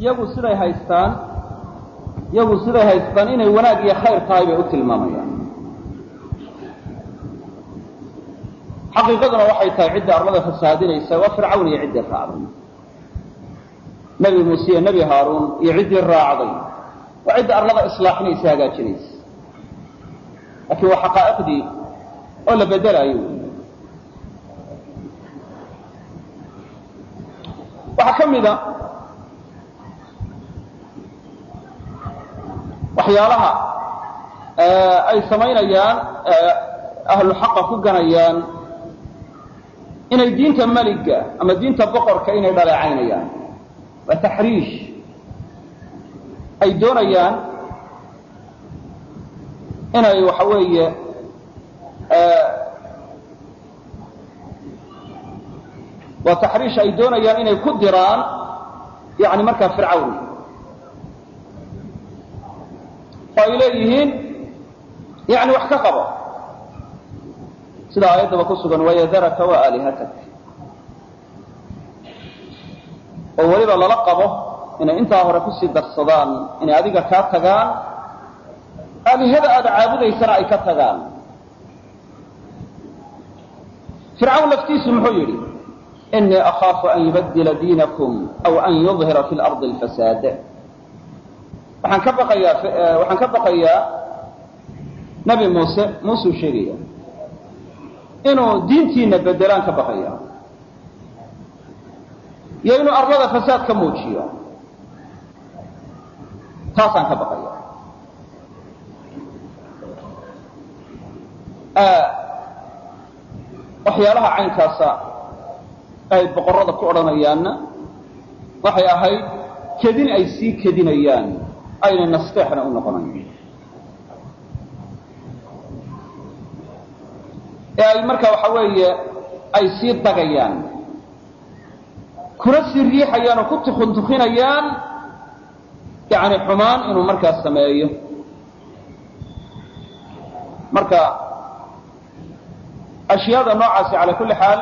iyagu siday haystaan iyagu siday haystaan inay wanaag iyo khayr tahay bay u tilmaamayaan xaqiiqaduna waxay tahay cidda arlada fasahaadinaysa waa fircawn iyo ciddii raacday nebi muuse iyo nebi haaruun iyo ciddii raacday waa cidda arlada islaaxinaysa hagaajinaysa laakiin waa xaqaa'iqdii oo la bedelaayo waxaa ka mida waxyaalaha ay samaynayaan ahlu xaqa ku ganayaan inay diinta meliga ama diinta boqorka inay dhaleecaynayaan waa taxriish ay doonayaan inay waxa weeye waa taxriish ay doonayaan inay ku diraan yani markaa fircawn oo ay leeyihiin yani wax ka qabo sida aayaddaba ku sugan wayadaraka wa aalihatak oo weliba lala qabo inay intaa hore kusii darsadaan inay adiga kaa tagaan aalihada aada caabudaysana ay ka tagaan fircawn laftiisu muxuu yidhi inii akhaafu an yubadila diinakum aw an yudhira fi lardi alfasaad waxaan ka baqayaa waxaan ka baqayaa nabi muuse muusuu sheegaya inuu diintiina bedelaan ka baqaya iyo inuu arlada fasaad ka muujiyo taasaan ka baqaya waxyaalaha caynkaasa ay boqorrada ku odhanayaanna waxay ahayd kedin ay sii kedinayaan aynay nasteexna u noqonayn ee ay marka waxa weeye ay sii dagayaan kuna sii riixayaan oo ku tukuntukinayaan yani xumaan inuu markaas sameeyo marka ashyaada noocaasi cala kulli xaal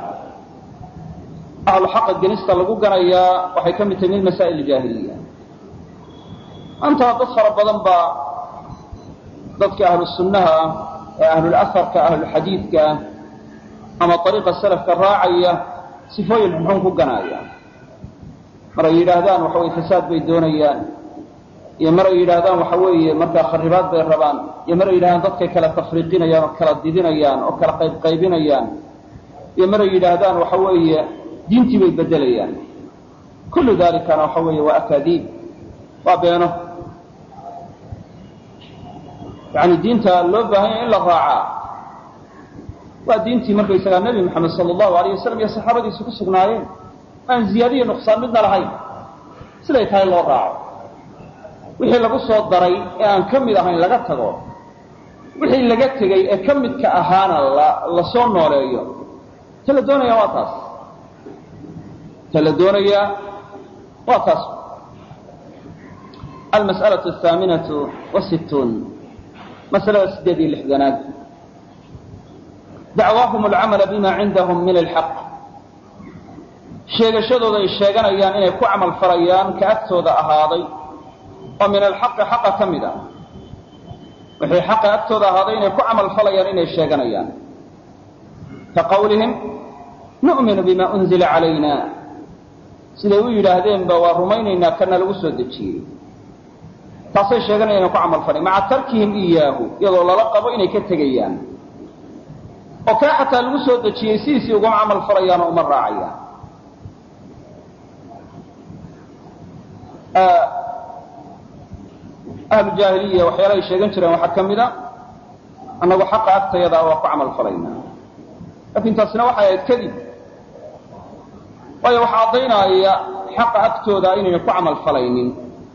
ahlu xaqa genista lagu ganayaa waxay ka mid tahay min masaa'il jaahiliya maanta dad fara badan baa dadka ahlu sunnaha ah ee ahlulaharka ahlulxadiidka ama ariiqa salafka raacaya sifooyin xunxun ku ganaaya mar ay yidhaahdaan waxa weye fasaad bay doonayaan iyo mar ay yidhaahdaan waxa weeye markaa kharibaad bay rabaan iyo mar ay yidhahdaan dadkay kala tafriiqinayaan oo kala didinayaan oo kala qaybqaybinayaan iyo mar ay yidhaahdaan waxa weeye diintii bay bedelayaan kullu dalikana waxa weeye waa akaadiib waa beeno yani diinta loo baahan yahay in la raacaa waa diintii markaysagaa nebi moxamed sala allahu alayh wasalam iyo saxaabadiisu ku sugnaayeen aan ziyaadiyo nuqsaan midna lahayn siday tahay loo raaco wixii lagu soo daray ee aan ka mid ahayn laga tago wixii laga tegey ee ka midka ahaana la la soo nooleeyo ta la doonayaa waa taas ta la doonayaa waa taas almas'alaة athaaminaةu wasittuun masalada sideed iyo lixdanaad dacwaahum alcamala bima cindahum min alxaq sheegashadooda ay sheeganayaan inay ku camal falayaan ka agtooda ahaaday oo min alxaqi xaqa ka mid a wixii xaqa agtooda ahaaday inay ku camal falayaan inay sheeganayaan ka qawlihim nu'minu bima unzila calayna siday u yidhaahdeenba waa rumaynaynaa kana lagu soo dejiyey taasay sheeganayaan inay ku camal falayan maca tarkihim iyaahu iyadoo lala qabo inay ka tegayaan oo kaa xataa lagu soo dejiyey sidiisii uguma camal falayaan oo uma raacayaan ahlu jaahiliya waxyaalahay sheegan jireen waxaa ka mid a annagu xaqa agtayadaa waa ku camal falaynaa laakiin taasina waxay ahayd kadib waayo waxaa caddaynaya xaqa agtooda inayna ku camal falaynin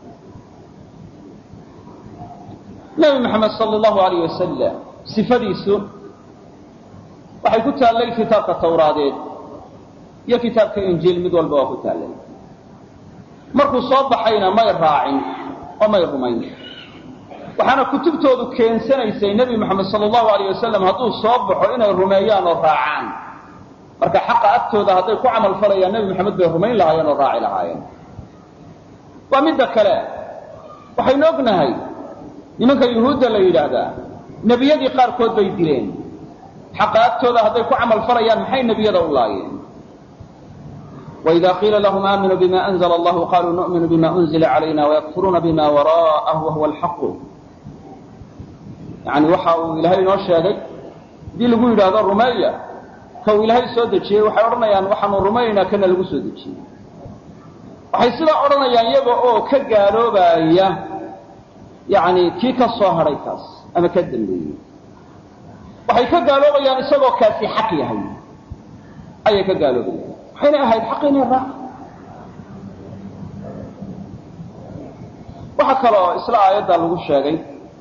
nebi maxamed sala allahu alayh wasalam sifadiisu waxay ku taallay kitaabka tawraadeed iyo kitaabka injiil mid walba waa ku taallay markuu soo baxayna may raacin oo may rumayn waxaana kutubtoodu keensanaysay nebi moxamed sala allahu alayh wasalam hadduu soo baxo inay rumeeyaan oo raacaan marka xaqa agtooda hadday ku camal falayaan nebi moxamed bay rumayn lahaayeen oo raaci lahaayeen waa midda kale waxaynu ognahay nimanka yuhuudda la yidhaahdaa nebiyadii qaarkood bay dileen xaqa agtooda hadday ku camal falayaan maxay nebiyada u laayeen وإذا قيل لهم آمنوا بما أنزل الله قالوا نؤمن بما أنزل علينا ويكفرون بما وراءه وهو الحق يعني waxa uu ilaahay inoo sheegay hadii lagu yidhaahdo rumeeya ka uu ilaahay soo dejiyey waxay odhanayaan waxaanu rumaynaynaa kana lagu soo dejiyey waxay sidaa odhanayaan iyaga oo ka gaaloobaya yani kii ka soo hadhay kaas ama ka dambeeyey waxay ka gaaloobayaan isagoo kaasi xaq yahay ayay ka gaaloobayaan waxayna ahayd xaq inay raac waxaa kaloo isla aayadda lagu sheegay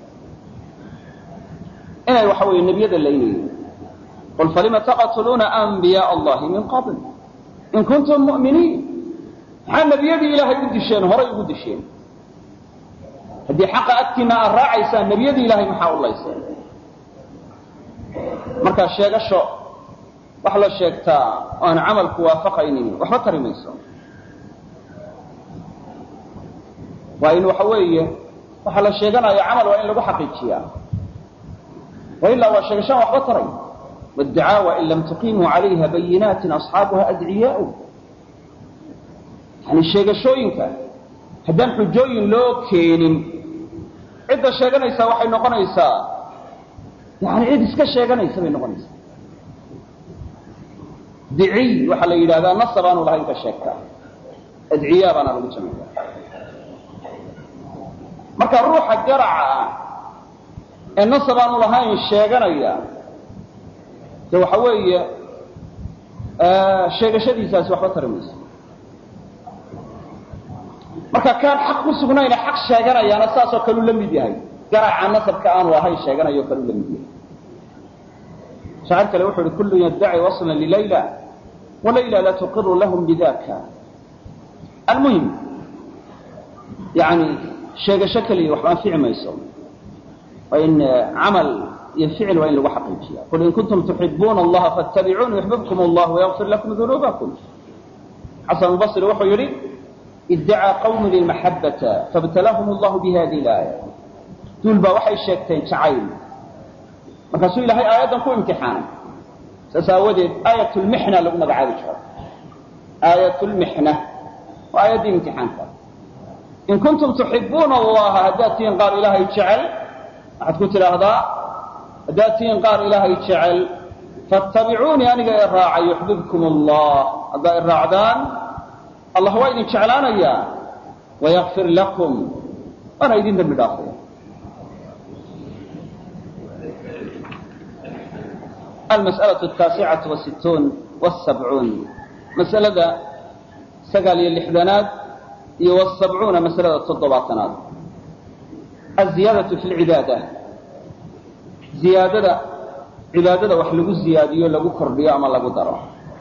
inay waxa weeye nebiyada laynayeen qul falima taqtuluuna anbiyaء allahi min qabl in kuntum mu'miniin maxaa nebiyadii ilaahay u disheen horay ugu disheen haddii xaqa agtiina aad raacaysaan nebiyadii ilaahay maxaa u layseen markaa sheegasho wax la sheegtaa oo aan camalku waafaqaynin waxba tari mayso waa in waxa weeye waxa la sheeganayo camal waa in lagu xaqiijiyaa wailaa waa sheegashaan waxba taray wاdacaawa in lam tuqimuu calayha bayinaatin asxaabuha adciyaau yani sheegashooyinka haddaan xujooyin loo keenin cidda sheeganaysaa waxay noqonaysaa yani cid iska sheeganaysa bay noqonaysaa diciy waxaa la yidhahdaa nasab aanu lahayn ka sheegtaa adciyaa baana lagu jamciya marka ruuxa garaca ah ee nasab aanu lahayn sheeganaya de waxa weeye sheegashadiisaasi waxba tari mayso marka kaan xaq ku sugnayna xaq sheeganayaana saasoo kaleu la mid yahay garaca nasabka aanu ahayn sheeganayo kaleu la mid yahay shaacir kale wuxu uhi kullu yaddaci waslan lilayla walayla la tuqiru lahum bidaka almuhim yani sheegasho keliya waxba anfici mayso waa in camal iyo ficil waa in lagu xaqiijiya qul in kuntum tuxibuuna allaha fattabicuuni yuxbibkum allah wayغfir lakum dunuubakum xasan albasri wuxuu yihi idacaa qawmu lilmaxabata faاbtalahum allahu bihadi laaya duul baa waxay sheegteen jacayl markaasuu ilahay aayaddan ku imtixaanay saas aawadeed aayat lmixna lagu magacaabi jiro aayat lmixna waa aayaddii imtixaanka in kuntum tuxibuuna allaha haddaad tihiin qaar ilaahay jecel waxaad ku tidhaahdaa haddaad tihiin qaar ilaahay jecel fattabicuunii aniga i raacay yuxbibkum allah haddaa i raacdaan allah waa idin jeclaanayaa wayakfir lakum waana idin dembi dhaafaya almas'alaة الtaasicatu wasittuun wsabcuun masalada sagaal iyo lixdanaad iyo wsabcuuna masalada toddobaatanaad aziyaadaةu fi lcibaada ziyaadada cibaadada wax lagu ziyaadiyo lagu kordhiyo ama lagu daro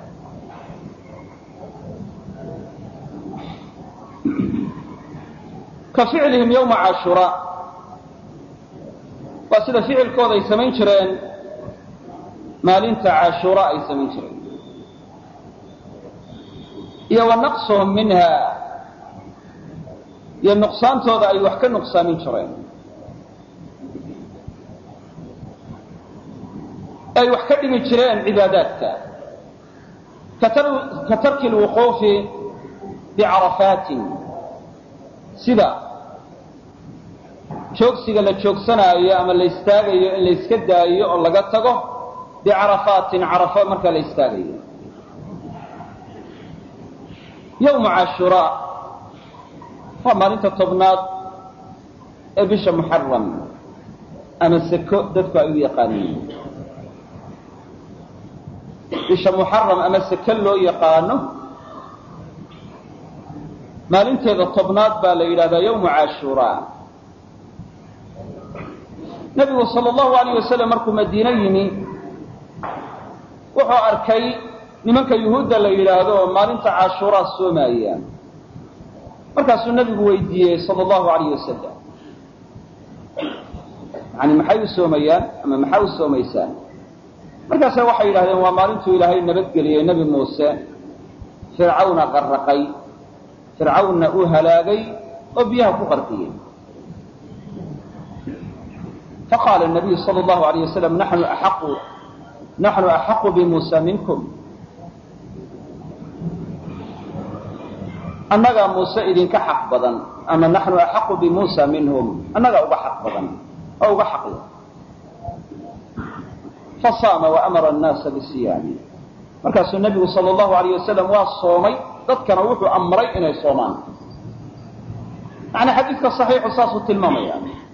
ka ficlihim ywma cashuraa waa sida ficilkooda ay samayn jireen maalinta cashuura ay samayn jireen iyo wa naqsuhum minha iyo nuqsaantooda ay wax ka nuqsaamin jireen ay wax ka dhimi jireen cibaadaadka ka tarki lwuquufi bicarafaatin sida joogsiga la joogsanaayo ama la istaagayo in la iska daayo oo laga tago bicarafaatin carafo markaa la istaagayo yowma cashuraa waa maalinta tobnaad ee bisha muxaram ama seko dadku ay u yaqaaniin bisha muxaram ama seke loo yaqaano maalinteeda tobnaad baa la yidhahdaa yowma cashuraa nebigu sal allahu alayh wasalam markuu madiine yimi wuxuu arkay nimanka yuhuudda la yidhaahdo oo maalinta cashuuraa soomaayaan markaasuu nebigu weydiiyey sala allahu alayh wasalam yani maxay u soomayaan ama maxaa u soomaysaan markaase waxay yidhahdeen waa maalintuu ilaahay nabadgeliyey nebi muuse fircawna qarraqay fircawnna uu halaagay oo biyaha ku qarqiyey faqaala nabiyu sala allahu alayh wasalam naxnu axaqu naxnu axaqu bimuusa minkum annagaa muuse idinka xaq badan ama naxnu axaqu bimuusa minhum annagaa uga xaq badan oo uga xaqya fasaama waamara annaasa bisiyaami markaasuu nebigu sala allahu alayh wasalam waa soomay dadkana wuxuu amray inay soomaan macnaa xadiidka saxiixu saasuu tilmaamaya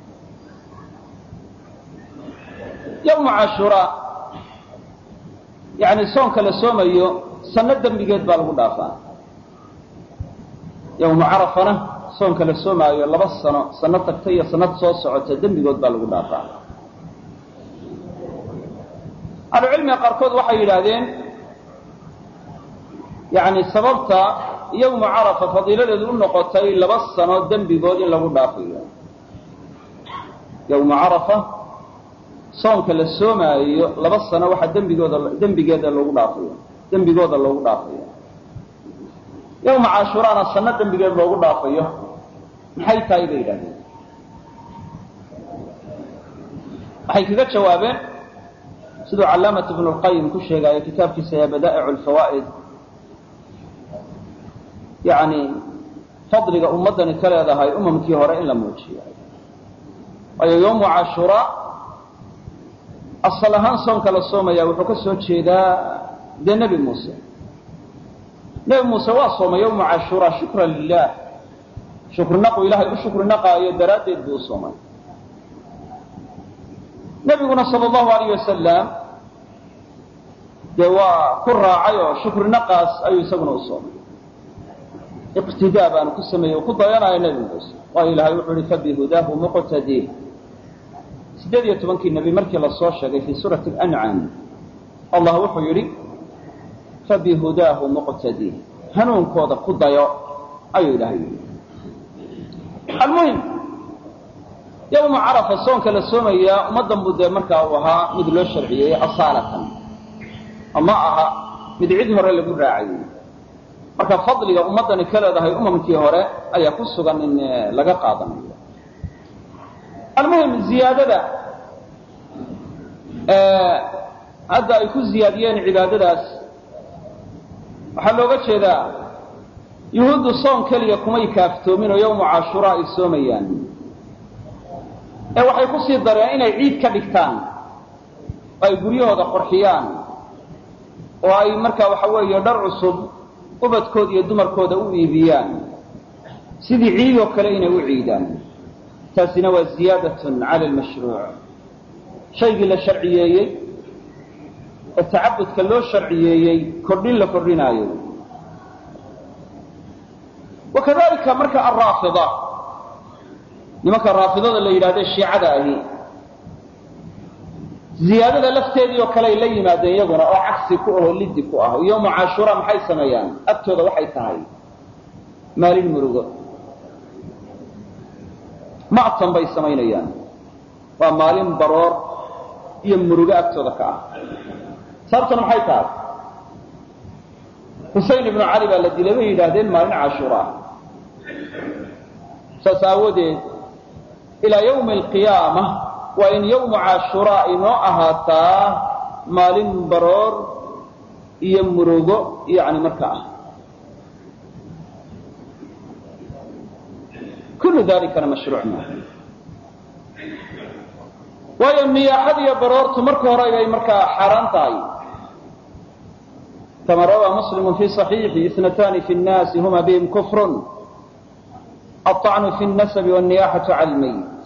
yawmu cashuraa yani soonka la soomayo sanno dembigeed baa lagu dhaafaa yawmu carafana soonka la soomaayo laba sano sanno tagta iyo sanad soo socota dembigood baa lagu dhaafaa ahlucilmiga qaarkood waxay yidhaahdeen yani sababta yawmu carafa fadiiladeedu u noqotay laba sano dembigood in lagu dhaafayo yawmu carafa soonka la soomaayo laba sano waxaa dembigooda dembigeeda loogu dhaafayo dembigooda loogu dhaafayo yawma caashuraana sanno dembigeed loogu dhaafayo maxay tahay bay yidhahdeen waxay kaga jawaabeen siduu callaamat ibnu lqayim ku sheegaayo kitaabkiisa ee badaa'icu lfawaa'id yani fadliga ummaddani ka leedahay umamkii hore in la muujiyo waayo yawmu cashuraa asal ahaan soonka la soomaya wuxuu ka soo jeedaa dee nebi muuse nebi muuse waa soomay yawmu cashuraa shukran lilah shukrinaqu ilahay u shukri naqaayo daraaddeed buu u soomay nebiguna sala allahu alayh wasalam dee waa ku raacay oo shukri naqaas ayuu isaguna u soomay iqtidaa baanu ku sameeyey ku dayanayo nebi muuse waayo ilahay wuxuu ihi fabihudaahu muqtadii sideed iyo tobankii nebi markii lasoo sheegay fii suurati alancaam allah wuxuu yidhi fabihudaahu muqtadii hanuunkooda ku dayo ayuu ilahay yidhi almuhim yawma carafa soonka la soomayaa ummaddan buu dee markaa uu ahaa mid loo sharciyeeyey asaalatan oo ma aha mid cid hore lagu raacayey marka fadliga ummaddani ka leedahay umamkii hore ayaa ku sugan in laga qaadanayo almuhim ziyaadada hadda ay ku ziyaadiyeen cibaadadaas waxaa looga jeedaa yuhuuddu soon keliya kumay kaaftoomin oo yawmu cashuraa ay soomayaan ee waxay ku sii dareen inay ciid ka dhigtaan oo ay guryahooda qurxiyaan oo ay markaa waxa weeye dhar cusub ubadkooda iyo dumarkooda u iibiyaan sidii ciid oo kale inay u ciidaan taasina waa ziyaadatun cala almashruuc shaygii la sharciyeeyey ee tacabudka loo sharciyeeyey kordhin la kordhinaayo wakadalika marka alraafida nimanka raafidada la yidhahde shiicada ahi ziyaadada lafteedii oo kale ay la yimaadeen iyaguna oo cagsi ku ahoo liddi ku ah yowmu cashuura maxay sameeyaan agtooda waxay tahay maalin murugo ma'tan bay samaynayaan waa maalin baroor iyo murugo agtooda ka ah sababtuna maxay tahay xusein ibnu cali baa la dilay bay yidhaahdeen maalin cashuura saas aawadeed ilaa yawmi alqiyaama waa in yawmu cashuraa inoo ahaataa maalin baroor iyo murugo yani marka ah kullu dalikana mashruuc maaha waayo niyaaxad iyo baroortu marka hore bay markaa xaaraan tahay kama rawaa muslimu fi صaxiixi itnatani fi الnaasi huma bihim kufr aلطacnu fi الnasabi wالniyaxaةu cala اlmayit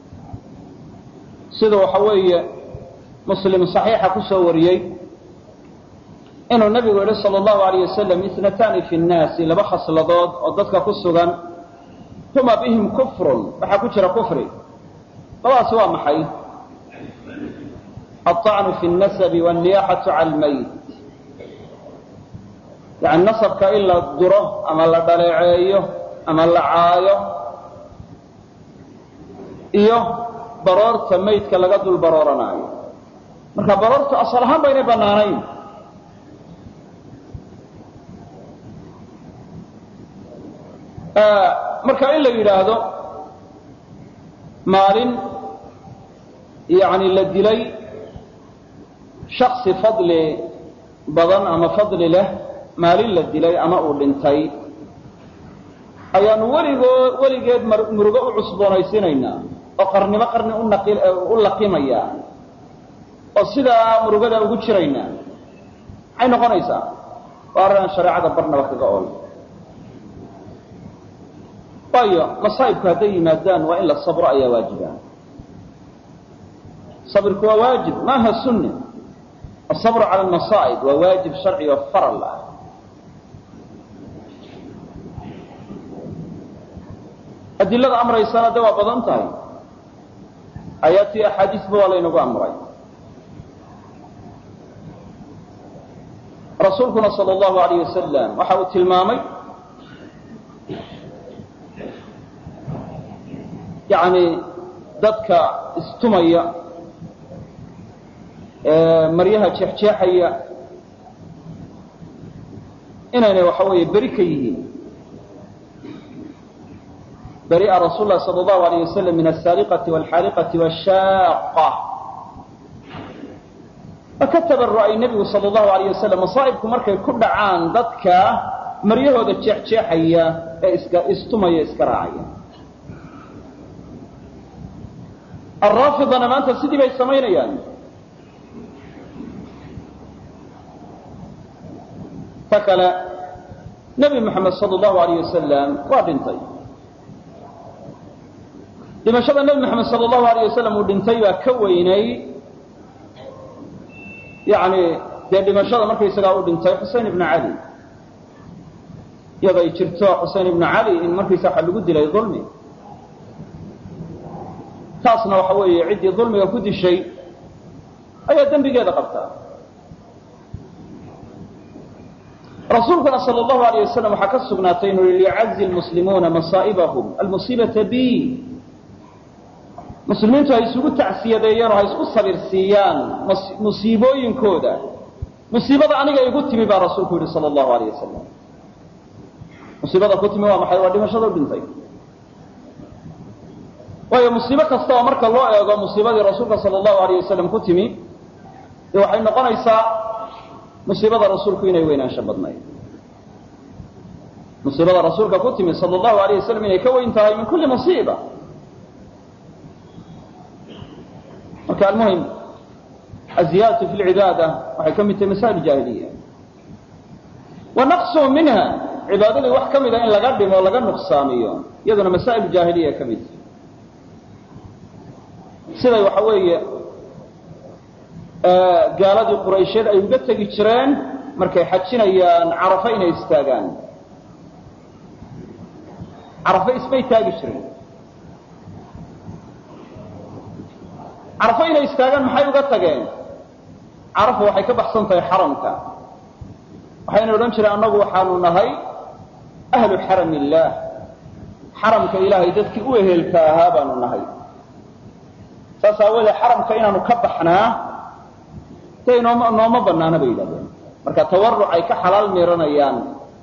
sida waxa weeye muslim صaxiixa ku soo wariyey inuu nabigu yihi salى اllahu alayh wasalam itnatani fi الnaasi laba khasladood oo dadka ku sugan huma bihim kufrun waxaa ku jira kufri labadaasi waa maxay aلطacnu fi الnasabi wالniyaxaةu cala اlmayit yani nasabka in la duro ama la dhaleeceeyo ama la caayo iyo baroorta maydka laga dul barooranaayo marka baroortu asal ahaan baynay bannaanayn marka in la yidhaahdo maalin yani la dilay shaksi fadli badan ama fadli leh maalin la dilay ama uu dhintay ayaanu weligoo weligeed murugo u cusboonaysiinaynaa oo qarnimo qarni u laqimayaa oo sidaa murugada ugu jiraynaa maxay noqonaysaa waa arrin aan shareecada barnaba kaga ool waayo masaa'ibku hadday yimaadaan waa in la sabro ayaa waajiba sabirku waa waajib maaha sunni asabru cala almasaa'ib waa waajib sharci oo faral ah adilada amraysana de waa badan tahay aayaadtii axaadiisba waa laynagu amray rasuulkuna sal allahu alayh wasalam waxa uu tilmaamay yani dadka istumaya maryaha jeexjeexaya inaynay waxa weeye beri ka yihiin bari'a rasuul lah sal allahu alayh wasalam min asaariqati walxaariqati washaaqa ka tabaru'ay nebigu sal allahu alayh wasalam masaa'ibku markay ku dhacaan dadka maryahooda jeexjeexaya ee iska istumaya iska raacaya alraafidana maanta sidii bay samaynayaan ta kale nebi moxamed sal allahu alayh wasalam waa dhintay dhimashada nebi moxamed sal allahu alayh wasalam uu dhintay baa ka weynay yani dee dhimashada markaysagaa u dhintay xusein ibnu cali iyadoo ay jirto xusein ibnu cali in markaysa waxa lagu dilay dulmi taasna waxa weeye ciddii dulmiga ku dishay ayaa dembigeeda qabtaa rasuulkuna sal allahu alayh wasalam waxaa ka sugnaatay inuu yihi liyacazi lmuslimuuna masaa'ibahum almusiibata bi muslimiintu ha isugu tacsiyadeeyeen oo ha isku sabir siiyaan musiibooyinkooda musiibada aniga igu timi baa rasuulku yihi sal allahu alayh wasalam musiibada ku timi waa maxay waa dhimashada u dhintay waayo musiibo kasta oo marka loo eego musiibadii rasuulka sal allahu alayh wasalam ku timi dee waxay noqonaysaa musiibada rasuulku inay weynaansho badnayd musiibada rasuulka ku timi sal allahu alayh wasalam inay ka weyn tahay min kulli musiiba marka almuhim aziyaadatu fi lcibaada waxay ka mid tahay masaa'il jaahiliya wa naqsu minha cibaadadii wax ka mida in laga dhimo laga nuqsaamiyo iyaduna masaa'il jaahiliya ka mid tahay siday waxa weeye gaaladii quraysheed ay uga tegi jireen markay xajinayaan carafo inay istaagaan carafo ismay taagi jireen carafo inay istaagaan maxay uga tageen carafo waxay ka baxsan tahay xaramka waxayna odhan jireen annagu waxaanu nahay ahlu xaram illaah xaramka ilaahay dadkii u ehelka ahaa baanu nahay saas aawoodee xaramka inaanu ka baxnaa dee nooma nooma banaana bay yidhahdeen marka tawaruc ay ka xalaal miiranayaan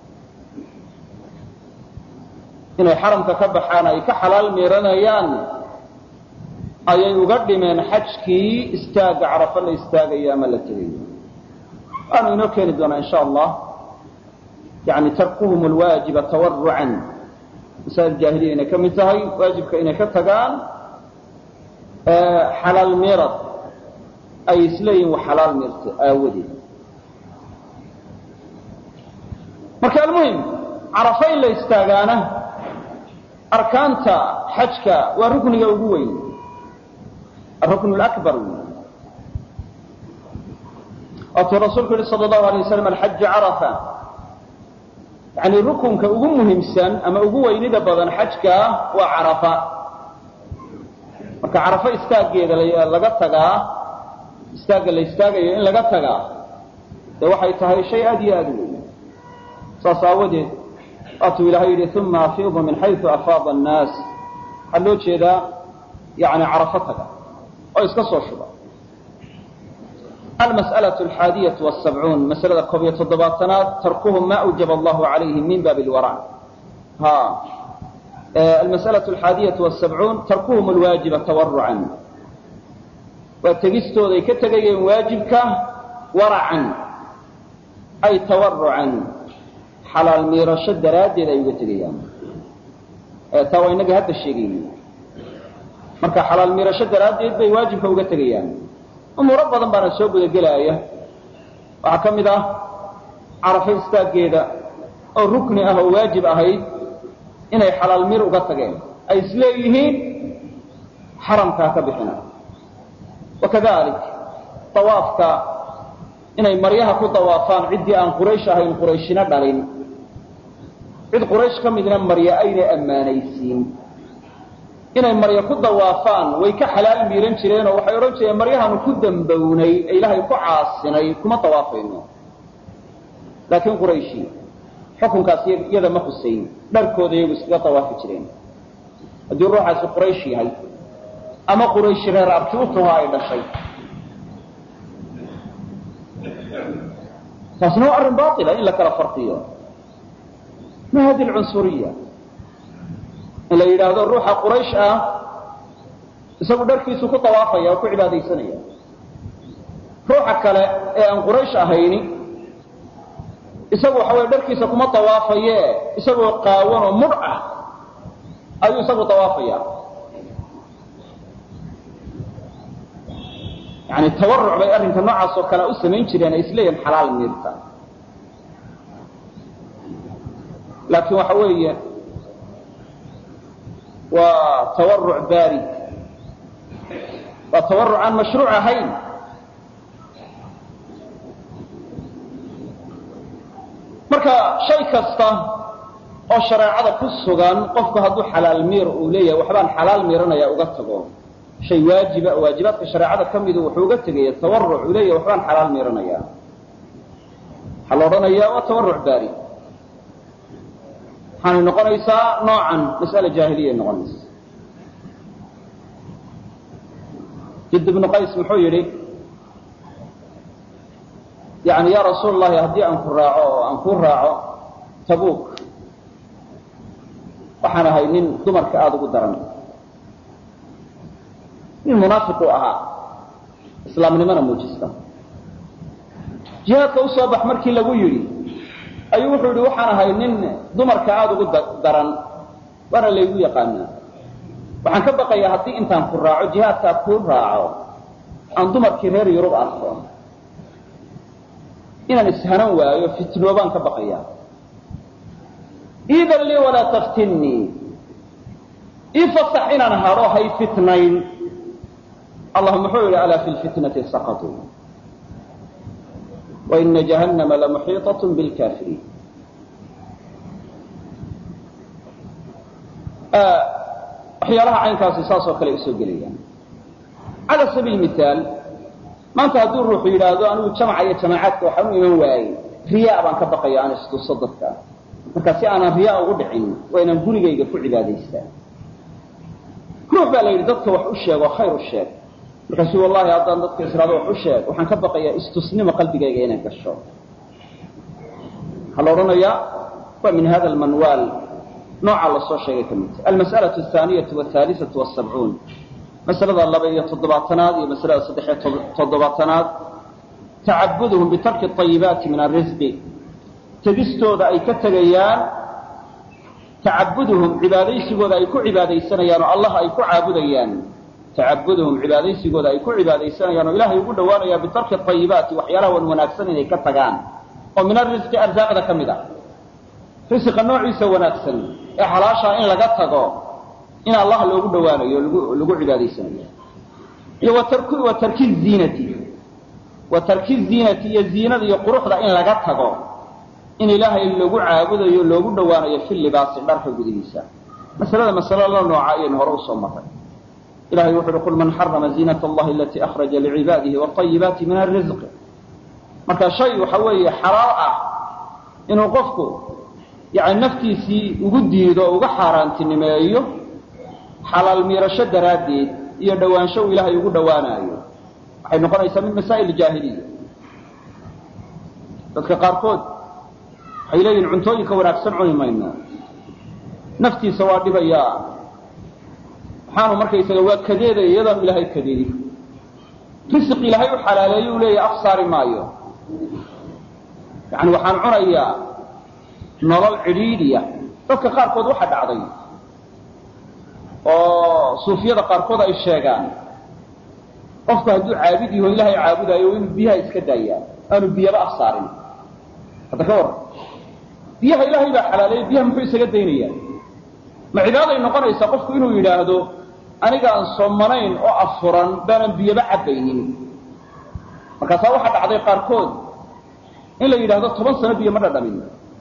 inay xaramka ka baxaan ay ka xalaal miiranayaan ayay uga dhimeen xajkii istaagga carafo la istaagayo ama la tegayo waanu inoo keeni doonaa insha allah yani tarkuhum alwaajiba tawarucan masaa'il jaahiliya inay ka mid tahay waajibka inay ka tagaan xalaal miirad ay isleeyihin wax xalaal miirta aawadeed marka almuhim carafo in la istaagaana arkaanta xajka waa rukniga ugu weyn arukn lakbar waatuu rasuulku yihi sal allahu alay waslam alxaju carafa yani rukunka ugu muhiimsan ama ugu weynida badan xajka waa carafa marka carafo istaaggeeda laga tagaa istaagga la istaagayo in laga tagaa dee waxay tahay shay aad iyo aad u weyn saas aawadeed waatuu ilaahay yidhi uma afiidu min xaysu afaada annaas waxaa loo jeedaa yani carafo taga oo iska soo shuba almas'alaة alxaadiyatu wاsabcuun masalada koob iyo toddobaatanaad tarkuhum ma awjaba allahu calayhim min baabi lwara ha almas'alaة alxaadiyatu wasabcuun tarkuhum alwaajiba tawarucan waa tegistooday ka tegayeen waajibka waracan ay tawarucan xalaal miirasho daraaddeed ay uga tegayaan taa waa inaga hadda sheegayna marka xalaal miirasho daraaddeed bay waajibka uga tegayaan umuuro badan baana soo gudagelaaya waxaa ka mid ah carafo istaaggeeda oo rukni ah oo waajib ahayd inay xalaal miir uga tageen ay isleeyihiin xaramkaa ka bixina wakadalik dawaafka inay maryaha ku dawaafaan ciddii aan quraysh ahayn qurayshina dhalin cid quraysh ka midna marya aynay ammaanaysiin inay marya ku dawaafaan way ka xalaal miiran jireen oo waxay odhan jireen maryahaanu ku dambownay ee ilaahay ku caasinay kuma dawaafayno laakiin qurayshi xukunkaas iyada ma husayn dharkooda iyagu iskaga dawaafi jireen haddii ruuxaasi quraysh yahay ama qurayshi reer abtiutuha ay dhashay taasna waa arrin baila in la kala farqiyo ma hadi lcunsuriya in la yidhaahdo ruuxa quraysh ah isagu dharkiisu ku dawaafaya oo ku cibaadaysanaya ruuxa kale ee aan quraysh ahayni isagu waxa weye dharkiisa kuma dawaafaye isagoo qaawan oo mudh ah ayuu isagu dawaafaya yani tawaruc bay arrinka noocaas oo kale u samayn jireen ay isleeyihin xalaal miirta laakiin waxa weeye waa tawaruc barid waa tawaruc aan mashruuc ahayn marka shay kasta oo shareecada ku sugan qofku hadduu xalaal miir uu leeyahay waxbaan xalaal miiranaya uga tago shay waajiba waajibaadka shareecada ka midu wuxuu uga tegaya tawaruc uu leeyahay waxbaan xalaal miiranaya waxaa la odhanayaa waa tawaruc barid waxaanay noqonaysaa noocan mas'ale jaahiliyay noqonaysa jid ibnu qays muxuu yidhi yani ya rasuul allahi haddii aan ku raaco oo aan kuu raaco tabuuk waxaan ahay nin dumarka aada ugu daran nin munaafiqu ahaa islaamnimana muujista jihaadka usoo bax markii lagu yidhi ayuu wuxuu yihi waxaan ahay nin dumarka aada ugu daran waana laygu yaqaanaa waxaan ka baqayaa haddii intaan ku raaco jihaadkaa kuu raaco aan dumarkii reer yurub arko inaan ishanan waayo fitnoobaan ka baqayaa iidan lii walaa taftinnii ii fasax inaan hadho hay fitnayn allah muxuu yidhi alaa fi lfitnati saqatuu waina jahannama lamuxiiطaة bاlkafiriin waxyaalaha caynkaasi saasoo kale usoo gelayaan cala sabiil mihaal maanta hadduu ruuxu yidhaahdo anigu jamca iyo jamaacaadka waxaan u iman waayey riyaa baan ka baqaya aan istuso dadka marka si aanan riyaa ugu dhicin waa inaan gurigayga ku cibaadaystaa ruux baa la yidhi dadka wax u sheeg oo khayr u sheeg markaasu wallahi haddaan dadka israado wax u sheeg waxaan ka baqayaa istusnimo qalbigayga inay gasho waxaa la odhanayaa waa min hada almanwaal nooca lasoo sheegay ka midta almas'alaة الثaaniyatu wاhaaliثaةu wالsabcuun masalada laba iyo toddobaatanaad iyo masalada saddexiyo toddobaatanaad tacabuduhum bitarki الطayibaati min aلrisqi tegistooda ay ka tegayaan tacabuduhum cibaadaysigooda ay ku cibaadaysanayaan oo allah ay ku caabudayaan tacabuduhum cibaadaysigooda ay ku cibaadaysanayaan oo ilaahay ugu dhowaanayaan bitarki ayibaati waxyaalaha wan wanaagsan inay ka tagaan oo min arisqi arsaaqda ka mid a risiqa noociisa wanaagsan ee xalaashaa in laga tago in allah loogu dhowaanayo o lagu cibaadaysanayo iyo wa tarki ziinati wa tarki ziinati iyo ziinada iyo quruxda in laga tago in ilaahay lagu caabudayo loogu dhowaanayo fi libaasi dharka gudihiisa masalada masalo la nooca ayaynu hore usoo maray ilahay wuxu uhi qul man xarama ziinat allahi alatii akhraja licibaadihi wاطayibaati min arisq marka shay waxa weeye xalaal ah inuu qofku yani naftiisii ugu diido o uga xaaraantinimeeyo xalaal miirasho daraaddeed iyo dhowaansho uu ilaahay ugu dhowaanaayo waxay noqonaysaa min masaa'il jaahiliya dadka qaarkood waxay leeyihin cuntooyinka wanaagsan cuni mayno naftiisa waa dhibayaa waxaanu markaysaga waa kadeedaya iyadaanu ilaahay kadeedin risiq ilaahay u xalaaleeyo u leeyahy af saari maayo yani waxaan cunayaa nolol cidhiidhiya dadka qaarkood waxa dhacday oo suufiyada qaarkood ay sheegaan qofku hadduu caabid yaho ilaahay caabudayo inuu biyaha iska daayaa aanu biyaba af saarin hadda ka warran biyaha ilaahay baa xalaaleeyay biyaha muxuu isaga daynayaa ma cibaaday noqonaysaa qofku inuu yidhaahdo anigaan soomanayn oo afuran baanan biyaba cabbaynin markaasaa waxaa dhacday qaarkood in la yidhaahdo toban sano biyo ma dhadhamin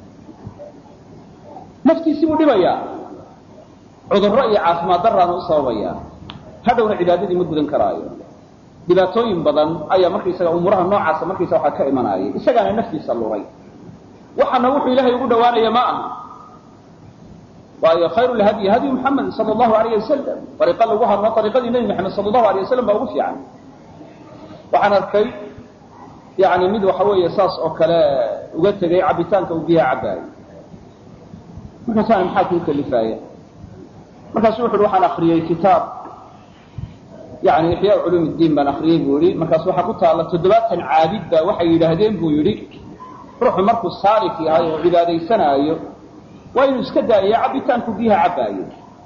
naftiisii buu dhibayaa cudurro iyo caafimaad daraana u sababayaa hadhowna cibaadadii ma gudan karaayo dhibaatooyin badan ayaa markaysaga umuuraha noocaasa markaysa waxaa ka imanaayay isagaana naftiisa luray waxaana wuxuu ilaahay ugu dhawaanaya ma aha waayo khayru lhadyi hadyu muxamed sala allahu alayh wasalam ariiqa lagu hadlo ariiqadii nebi maxamed sala allahu alayh wasalam baa ugu fiican waxaan arkay yani mid waxa weeye saas oo kale uga tegay cabitaanka uu biyaha cabbaayo markaasaan maxaa kuu kalifaaya markaasu wuxu uhi waxaan akriyey kitaab yani ixyaa culuum ddiin baan akriyey buu yihi markaas waxaa ku taalla toddobaatan caabid baa waxay yidhaahdeen buu yidhi ruuxu markuu saalik yahay oo cibaadaysanaayo waa inuu iska daayaya cabitaanku biyaha cabbaayo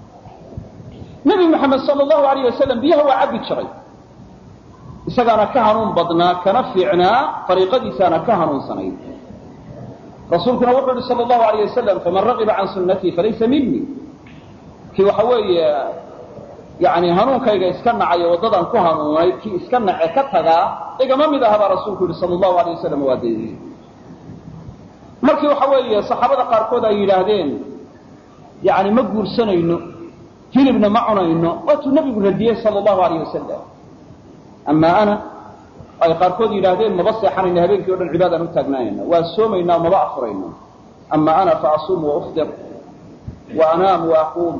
nebi moxamed sala allahu alayh wasalam biyaha waa cabbi jiray isagaana ka hanuun badnaa kana fiicnaa ariiqadiisaana ka hanuunsanayd rasuulkuna wuxuu yihi sala allahu alayh wasalam faman raqiba can sunnatii falaysa minii kii waxa weeye yani hanuunkayga iska nacayo waddadan ku hanuunay kii iska nace ka tagaa igama mid aha baa rasuulku yihi sala allahu alayh wasalam waa daydiye markii waxa weeye saxaabada qaarkood ay yidhaahdeen yani ma guursanayno hilibna ma cunayno waatuu nebigu radiyey sala allahu alayh wasalam amaa ana ay qaarkood yidhaahdeen maba seexanayno habeenkii o dhan cibaadaan u taagnaanayna waa soomaynaa maba afurayno ama ana faasuumu waufdir wa anaamu waaquum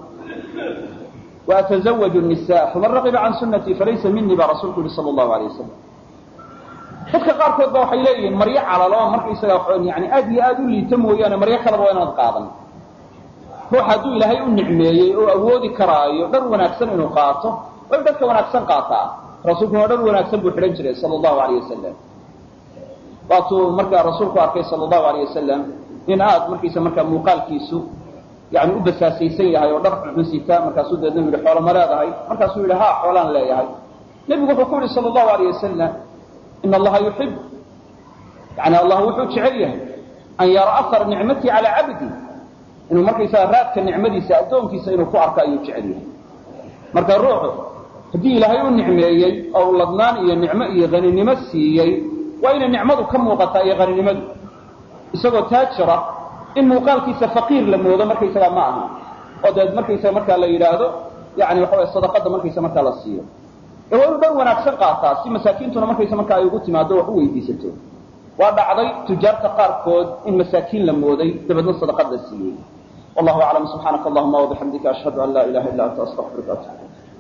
waatazawaju nisa faman raqiba can sunnatii falaysa minii baa rasuulku yihi sala allahu alayh wasalam dadka qaarkood ba waxay leeyihiin maryo calalo markaysaga yani aad iyo aad u liita mooyaane maryo kaleba waa inaad qaadan ruux hadduu ilaahay u nicmeeyey oo awoodi karaayo dhar wanaagsan inuu qaato way dharka wanaagsan qaataa rasuulkuna dhar wanaagsan buu xidhan jiray sala allahu alayh wasalam waatuu markaa rasuulku arkay sala allahu alayh wasalam in aad markaysa markaa muuqaalkiisu yani u basaasaysan yahay oo dhar xunxun sita markaasuu deedna u yihi xoolo ma leedahay markaasuu yihi ha xoolaan leeyahay nebigu wuxuu ku yihi sala allahu alayh wasalam in allaha yuxib yani allah wuxuu jecel yahay an yara ahar nicmatii calaa cabdi inuu markaysaga raadka nicmadiisa addoonkiisa inuu ku arko ayuu jecel yahay marka ruuxu haddii ilaahay u nicmeeyey oo u ladnaan iyo nicmo iyo haninimo siiyey waa inay nicmadu ka muuqataa iyo haninimadu isagoo taajira in muuqaalkiisa faqiir la moodo markaysaga ma aha oo deed markaysaga markaa la yidhaahdo yani waxa way sadaqada markaysa markaa la siiyo ee waa inuu dhan wanaagsan qaataa si masaakiintuna markaysa markaa ay ugu timaado wax u weydiisato waa dhacday tujaarta qaarkood in masaakiin la mooday dabeedna sadaqad la siiyey wallahu aclam subxaanaka allahuma wabixamdika ashhadu an laa ilaha illa anta astaqfiruka atub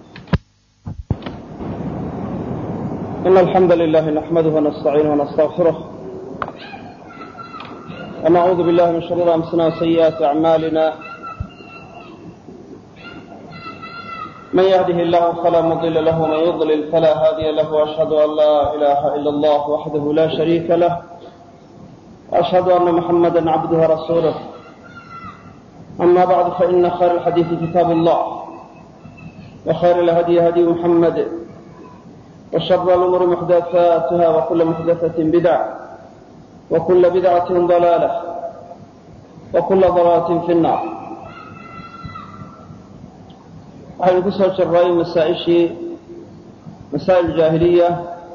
إن الحمد لله نحمده ونستعينه ونستغفره ونعوذ بالله من شرور أنفسنا وسيئات أعمالنا من يهده الله فلا مضل له ومن يضلل فلا هادي له وأشهد أن لا إله إلا الله وحده لا شريك له وأشهد أن محمدا عبده ورسوله أما بعد فإن خير الحديث كتاب الله وخير الهدي هدي محمد وشر الأمور محدثاتها وكل محدثة بدعة وكل بدعة ضلالة وكل ضلالة في النار waxaynu ku soo jirray masaa-ishii masaa'il jaahiliya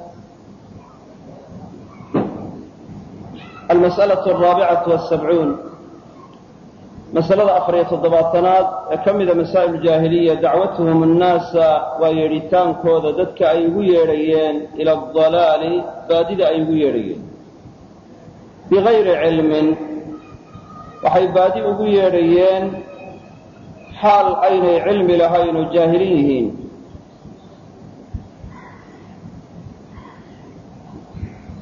almas'alaة alraabicatu wasabcuun masalada afariyo toddobaatanaad ee ka mida masaa'il jaahiliya dacwatuhum annaasa waa yeedhitaankooda dadka ay ugu yeedhayeen ila adalaali baadida ay ugu yeedhayeen bigayri cilmin waxay baadi ugu yeedhayeen xaal aynay cilmi lahayn oo jaahilin yihiin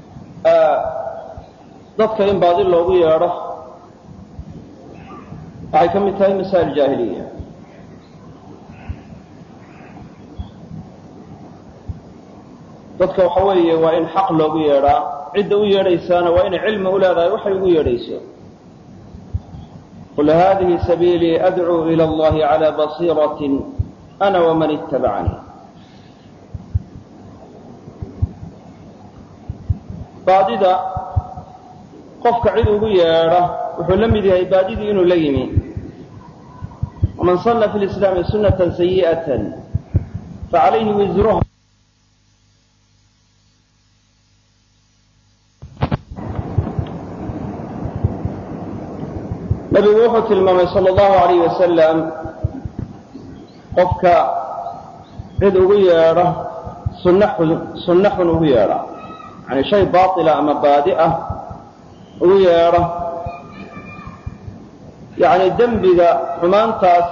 dadka in baadi loogu yeedho waxay ka mid tahay masaa'il jaahiliya dadka waxa weeye waa in xaq loogu yeedhaa cidda u yeedhaysaana waa inay cilmi u leedahay waxay ugu yeedhayso qul hadihi sabiilii adcuu ila allahi cala basiiratin ana waman ittabacanii baadida qofka cid ugu yeedha wuxuu la mid yahay baadidii inuu la yimi waman sanna fi lislaami sunata sayi'atan facalayhi wisruha nabigu wuxuu tilmaamay sala allahu alayh wasalam qofka cid ugu yeedha sunna xun sunno xun ugu yeedha yani shay baatila ama baadi ah ugu yeedha yacni dembiga xumaantaas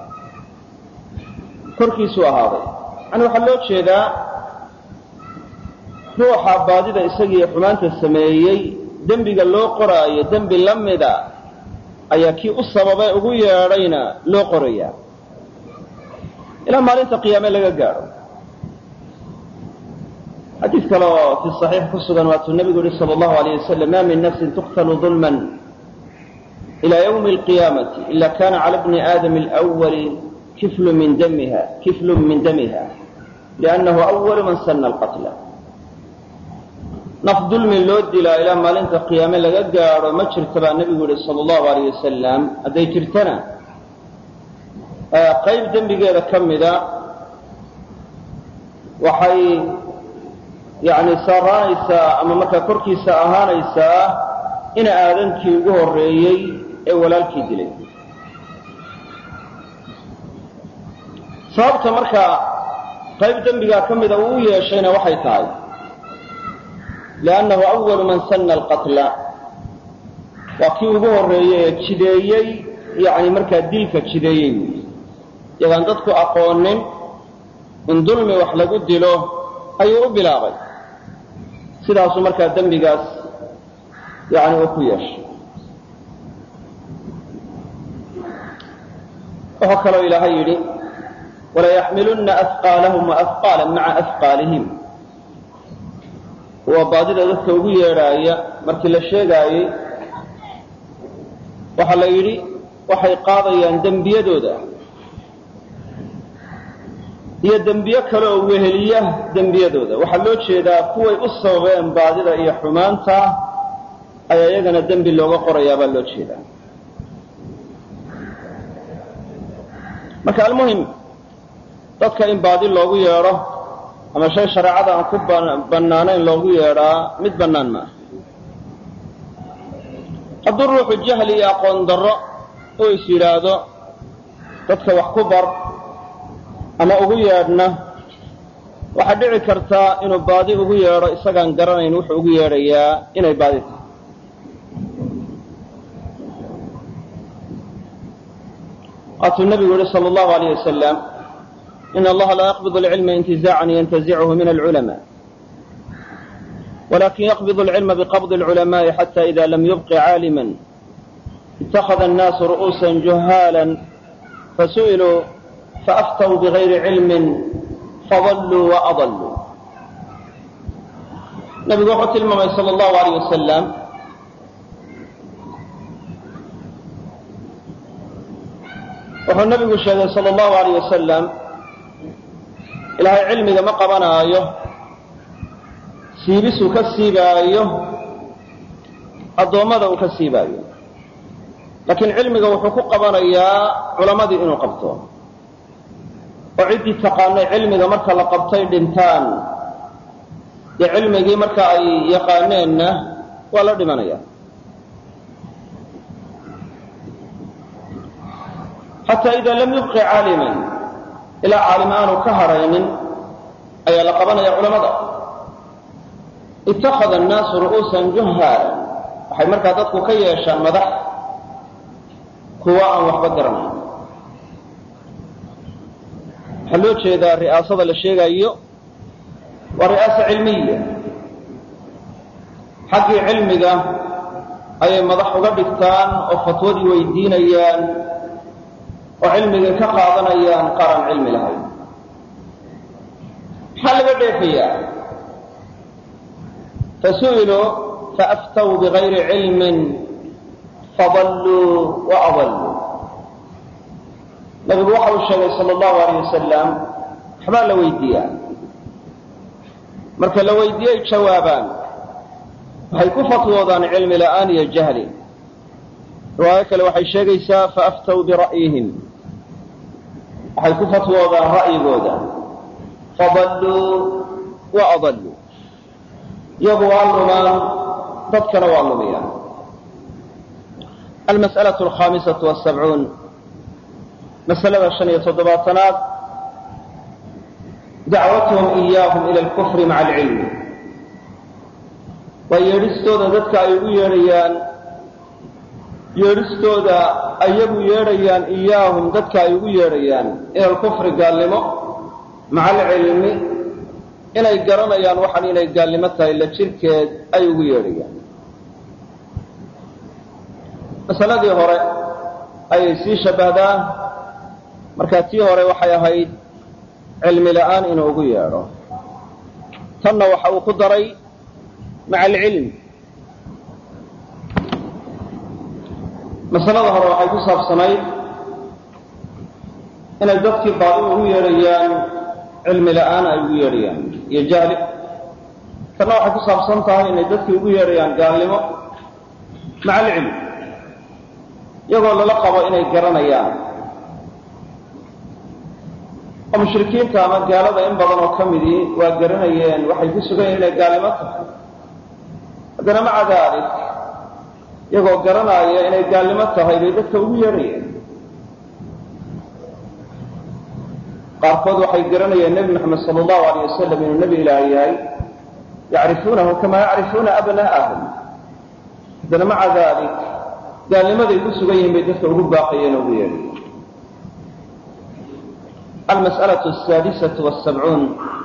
korkiisuu ahaaday yani waxaa loo jeedaa ruuxa baadida isagiiyo xumaanta sameeyey dembiga loo qoraayo dembi la mida ayaa kii u sababay ugu yeedhayna loo qorayaa ilaa maalinta qiyaame laga gaadho xadiid kale oo fi صaxiix ku sugan waatuu nebigu yihi salى اllahu alayh wasalam ma min nafsin tuqtalu ظulma ila ywmi اlqiyaamati ila kana cala bni aadam اlأwali kiflu min damiha kiflu min damiha liannahu awalu man sana alqatla naf dulmi loo dilaa ilaa maalinta qiyaame laga gaadho ma jirta baa nebigu yihi sala allahu alayh wasalam hadday jirtana qayb dembigeeda ka mida waxay yani saaraanaysaa ama markaa korkiisa ahaanaysaa ina aadankii ugu horreeyey ee walaalkii dilay sababta markaa qayb dembigaa ka mida uu u yeeshayna waxay tahay liannahu awalu man sanna alqatla waa kii ugu horreeyey ee jideeyey yani markaa dilka jideeyey weyi yagaan dadku aqoonin in dulmi wax lagu dilo ayuu u bilaabay sidaasuu markaa dembigaas yani uu ku yeeshay wuxuu kaloo ilaahay yidhi walayaxmilunna afqaalahum waafqaala maca afqaalihim waa baadida dadka ugu yeedhaaya markii la sheegaayey waxaa la yidhi waxay qaadayaan dembiyadooda iyo dembiye kale oo weheliya dembiyadooda waxaa loo jeedaa kuway u sababeen baadida iyo xumaanta ayaa iyagana dembi looga qorayaa baa loo jeedaa marka almuhim dadka in baadi loogu yeedho ama shay shareecada aan ku bannaanayn loogu yeedhaa mid bannaan maaha hadduu ruuxu jahli iyo aqoon darro uu is yidhaahdo dadka wax ku bar ama ugu yeedhna waxaa dhici kartaa inuu baadi ugu yeedho isagaan garanayn wuxuu ugu yeedhayaa inay baadi tahay waatuu nabigu yihi sal allahu alayh wasalam in allaha laa yaqbid alcilma intizaacan yantazichu min alculama walakin yaqbid alcilma biqabdi alculamaءi xata ida lam yubqi caalima ittakhada annaasu ru'uusa juhaala fasu'iluu faaftaw bigayri cilmin fadalluu waadalluu nabigu wuxuu tilmaamay sal allahu alayh wasalam wuxuu nabigu sheegay sal allahu alayh wasalam ilaahay cilmiga ma qabanaayo siibisuu ka siibaayo addoommada uu ka siibaayo laakiin cilmiga wuxuu ku qabanayaa culammadii inuu qabto oo ciddii taqaanay cilmiga marka la qabtay dhintaan dee cilmigii marka ay yaqaaneenna waa la dhimanaya xataa ida lam yubqi caaliman ilaa caalim aanu ka hadhaynin ayaa la qabanaya culamada ittakhada annaasu ru'uusan juhaalan waxay markaa dadku ka yeeshaan madax kuwa aan waxba garanayn waxaa loo jeedaa ri'aasada la sheegayo waa ri'aasa cilmiya xaggii cilmiga ayay madax uga dhigtaan oo fatwadii weydiinayaan oo cilmiga ka qaadanayaan qaran cilmi lahayn maxaa laga dheefayaa fasu'iluu faaftaw bigayri cilmin fadalluu wa adalluu nabigu waxa uu sheegay sala allahu alayh wasalam waxbaa la weydiiyaa marka la weydiiyey jawaabaan waxay ku fatwoodaan cilmi la'aan iyo jahli riwaayo kale waxay sheegaysaa faaftaw bira'yihim waxay ku fatwoodaan ra'yigooda fadalluu wa adalluu iyagu waa lumaan dadkana waa lumiyaan almas'alaة alkhaamisatu wasabcuun masalada shan iyo toddobaatanaad dacwatuhum iyaahum ila alkufri maca alcilmi waa yeedhistooda dadka ay ugu yeedhayaan yeedhistooda ayagu yeedhayaan iyaahum dadka ay ugu yeedhayaan ila alkufri gaalnimo maca alcilmi inay garanayaan waxaan inay gaalnimo tahay la jirkeed ay ugu yeedhayaan masaladii hore ayay sii shabbahdaa markaa tii hore waxay ahayd cilmi la'aan inuu ugu yeedho tanna waxa uu ku daray maca alcilm masalada hore waxay ku saabsanayd inay dadkii baadi ugu yeedhayaan cilmi la'aan ay ugu yeedhayaan iyo jahli tanna waxay ku saabsan tahay inay dadkii ugu yeedhayaan gaalnimo maca alcilm iyagoo lala qabo inay garanayaan oo mushrikiinta ama gaalada in badan oo ka midii waa garanayeen waxay ku sugan yihin inay gaalnimo tahay haddana maca daalik iyagoo garanaya inay gaalnimo tahay bay dadka ugu yeedhayeen qaarkood waxay garanayeen nebi moxamed sala allahu alayh wasalam inuu nebi ilaah yahay yacrifuunahu kamaa yacrifuuna abna'ahum haddana maca daalik gaalnimaday ku sugan yihiin bay dadka ugu baaqayeen oo ugu yeedhayeen almas'alaة asaadisatu wasabcuun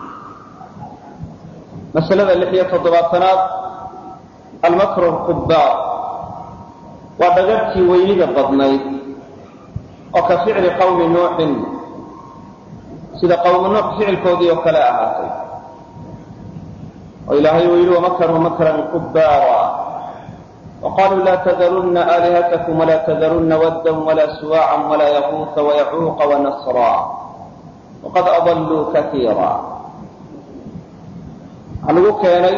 masalada lix iyo toddobaatanaad almakru lkubbaar waa dhagartii weynida badnayd oo ka ficli qawmi nuuxin sida qawmu nuux ficilkoodii oo kale ahaatay oo ilaahay uu yidhi wamakaruu makran kubbaara وqالوا لا تذرن آلهتكم ولا تذرن ودا ولا سواعا ولا يغوث ويعوق ونصرا وqad أضلوا كثيirا waxaa lagu keenay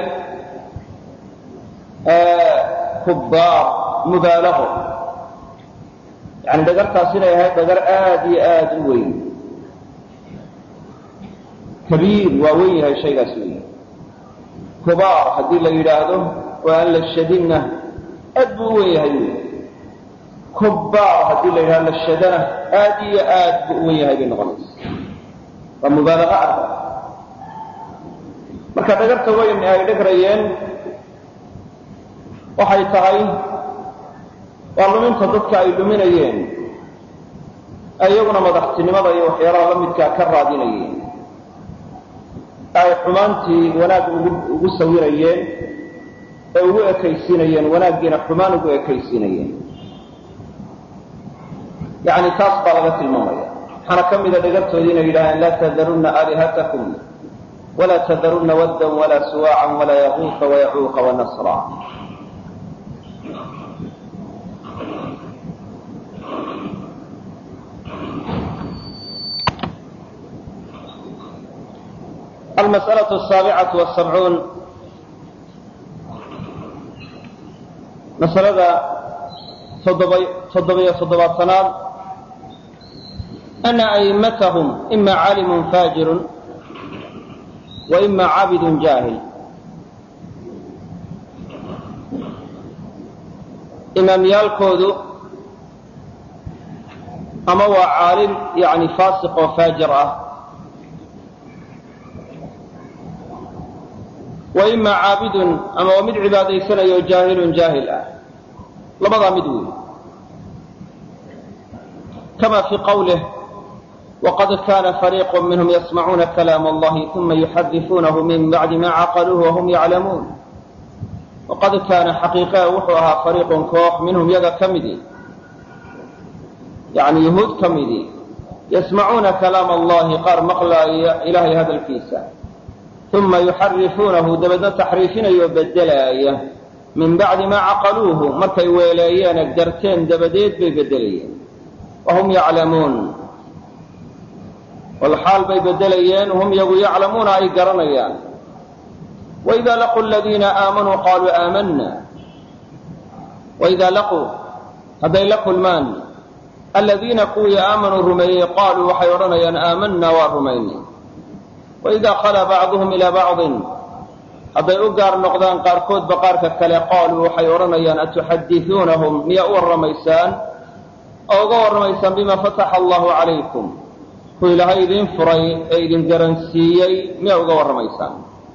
kubaar mubaalago yani dhagartaas inay ahayd dhagar aad iyo aad u weyn kabiir waa weyn yahay shaygaas weyn kubaar haddii la yidhaahdo oo aan la shadinna aad buu u wen yahay wy kubbaar haddii la yidhahdo la shadana aad iyo aad buu u wen yahay bay noqonaysa waa mubaalaqa arba marka dhagarta weyn ay dhagrayeen waxay tahay waa luminta dadka ay luminayeen iyaguna madaxtinimada iyo waxyaalaha la midkaa ka raadinayeen ay xumaantii wanaag ugu sawirayeen ee ugu ekaysiinayeen wanaaggiina xumaan ugu ekaysiinayeen yani taas baa laga tilmaamaya waxaana ka mida dhagartoodii inay yidhahdeen laa tadarunna aalihatakum walaa tadarunna waddan walaa suwaacan walaa yaquuqa wayacuuqa wanasra almas'alaة asaabicaة wasabcuun masalada toddobiyo toddobaatanaad ana a'imatahum ima caalimun faajirun wa ima caabidun jaahil imaamyaalkoodu ama waa caalim yani faasiq oo faajir ah wa ima caabidun ama waa mid cibaadaysanayo jaahilun jaahil ah labadaa mid weey kama fii qawlih waqad kana fariiqu minhum yasmacuuna kalaam allahi uma yuxadifuunahu min bacdi ma caqaluuhu wahum yaclamuun waqad kaana xaqiiqaa wuxuu ahaa fariiqun koox minhum yaga ka midi yani yuhuud ka midii yasmacuuna kalaam allahi qaar maqlaaya ilaahay hadalkiisa uma yuxarifuunahu dabeedna taxriifinaya oo bedelaaya min bacdi maa caqaluuhu markay weeleeyeene garteen dabadeed bay bedelayeen wahum yaclamuun walxaal bay bedelayeen hum yagu yaclamuuna ay garanayaan waidaa laquu aladiina aamanuu qaaluu aamanna waidaa laquu hadday la kulmaan aladiina kuwii aamanuu rumeeyey qaaluu waxay odhanayaan aamanna waa rumaynay waidaa khalaa bacduhum ilaa bacdin hadday u gaar noqdaan qaarkoodba qaarka kale qaaluu waxay odhanayaan atuxadisuunahum miyaa u warramaysaan oo uga warramaysaan bima fataxa allahu calaykum ku ilaahay idiin furay ee idin garansiiyey miyaa uga warramaysaan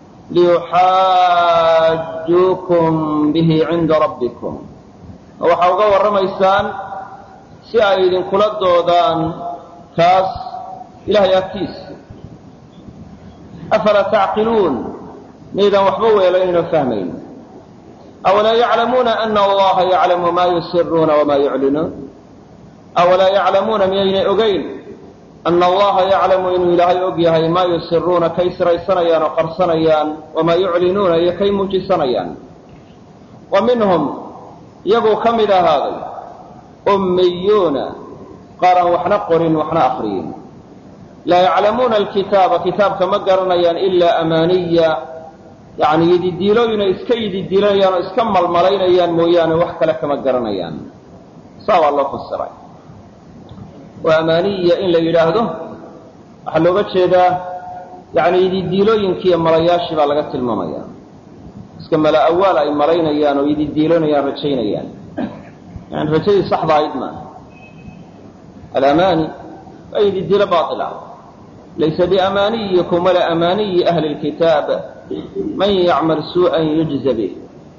liyuxaajuukum bihi cinda rabbikum ma waxaa uga warramaysaan si ay idinkula doodaan kaas ilahay agtiisa afalaa tacqiluun miydaan waxba weelaynoo fahmayn awalaa yaclamuuna ana allaha yaclamu maa yusiruuna wamaa yuclinuun awalaa yaclamuuna miyaynay ogeyn ana allaha yaclamu inuu ilaahay og yahay maa yusiruuna kay siraysanayaan oo qarsanayaan wamaa yuclinuuna iyo kay muujisanayaan wa minhum iyaguu ka mid ahaaday ummiyuuna qaar aan waxna qorin waxna akriyin laa yaclamuuna alkitaaba kitaabka ma garanayaan ilaa amaaniya yani yididiilooyinay iska yididiilanayaan oo iska malmalaynayaan mooyaane wax kale kama garanayaan saa waa loo fasiray oo amaaniya in la yidhaahdo waxaa looga jeedaa yani yididiilooyinkiiyo malayaashii baa laga tilmaamaya iska mala awaal ay malaynayaan oo yididiiloonayaan rajaynayaan yani rajadii saxda ahayd maaha alamaani waa yididiilo baila laysa biamaaniyikum walaa amaaniyi ahli lkitaab man yacmal suu'an yujza bih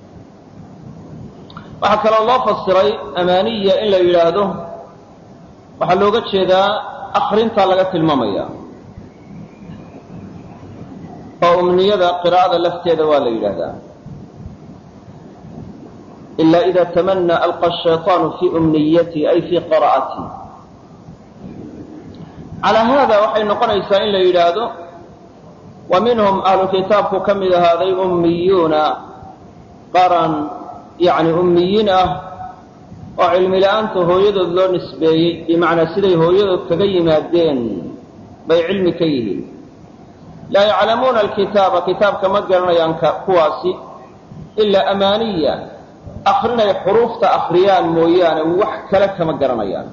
waxaa kaloo loo fasiray amaaniya in la yidhaahdo waxaa looga jeedaa akrintaa laga tilmaamaya oo umniyada qiraa'ada lafteeda waa la yidhaahdaa ila ida tamanaa alqa shayطaanu fii umniyati ay fii qira'ati calaa haada waxay noqonaysaa in la yidhaahdo wa minhum ahlu kitaabku ka mid ahaaday ummiyuuna qaran yani ummiyiin ah oo cilmi la-aanta hooyadood loo nisbeeyey bimacnaa siday hooyadood kaga yimaadeen bay cilmi ka yihiin laa yaclamuuna alkitaaba kitaabka ma garanayaan kuwaasi ilaa amaaniya akrinay xuruufta akriyaan mooyaane wax kale kama garanayaan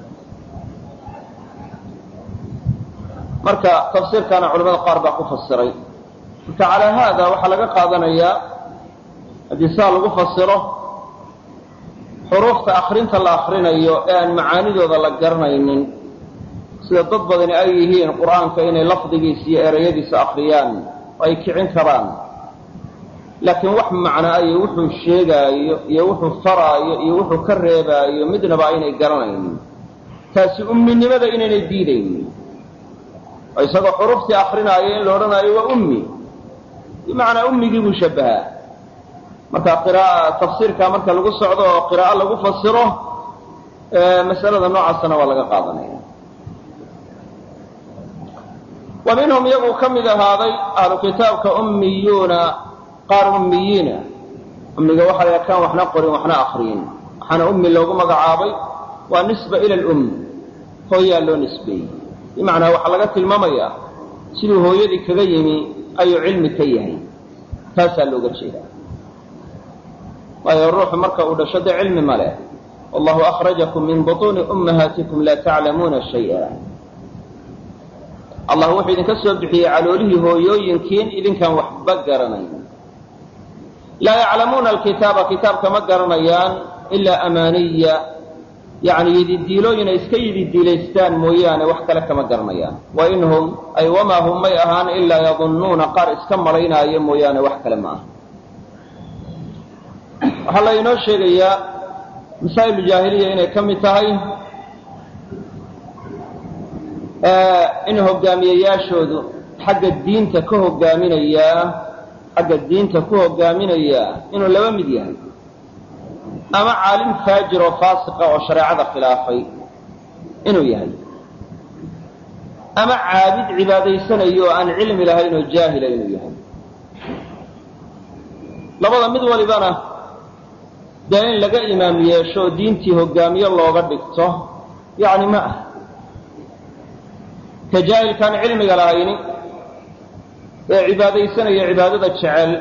marka tafsiirkaana culamada qaar baa ku fasiray marka calaa haada waxaa laga qaadanayaa haddii saa lagu fasiro xuruufta akrinta la akrinayo ee aan macaanidooda la garanaynin sida dad badani ay yihiin qur'aanka inay lafdigiisa iyo erayadiisa akriyaan oo ay kicin karaan laakiin wax macnaa iyo wuxuu sheegaayo iyo wuxuu faraayo iyo wuxuu ka reebaayo midnaba aynay garanaynin taasi umminimada inaynay diidaynin oo isagoo xuruftii akrinaayo in la odhanaayo waa ummi bimacnaa ummigii buu shabbahaa marka qira'a tafsiirkaa marka lagu socdo oo qiraa'o lagu fasiro masalada noocaasana waa laga qaadanaya wa minhum iyaguu ka mid ahaaday ahlu kitaabka ummiyuuna qaar ummiyiina ummiga waxa la kaan waxna qorin waxna akriyin waxaana ummi loogu magacaabay waa nisba ila lum hooyaa loo nisbeeyey bimacnaa waxaa laga tilmaamayaa siduu hooyadii kaga yimi ayuu cilmi ka yahay taasaa looga jeedaa waayo ruuxu marka uu dhasho dee cilmi ma leh wallahu akhrajakum min butuuni ummahaatikum laa taclamuuna shay'a allah wuxuu idinka soo bixiyey caloolihii hooyooyinkiin idinkaan waxba garanayn laa yaclamuuna alkitaaba kitaabka ma garanayaan ilaa amaaniya yani yididiilooyin ay iska yididiilaystaan mooyaane wax kale kama garanayaan wa in hum ay wamaa hum may ahaan ilaa yadunnuuna qaar iska malaynaayo mooyaane wax kale ma aha waxaa la inoo sheegayaa masaa'il jaahiliya inay ka mid tahay in hogaamiyeyaashoodu xagga diinta ka hogaaminayaa xagga diinta ku hogaaminayaa inuu laba mid yahay ama caalim faajir oo faasiqa oo shareecada khilaafay inuu yahay ama caabid cibaadaysanayo oo aan cilmi lahayn oo jaahila inuu yahay labada mid walibana dee in laga imaam yeesho oo diintii hogaamiye looga dhigto yacni ma ah ka jaahilkaan cilmiga lahayni ee cibaadaysanaya cibaadada jecel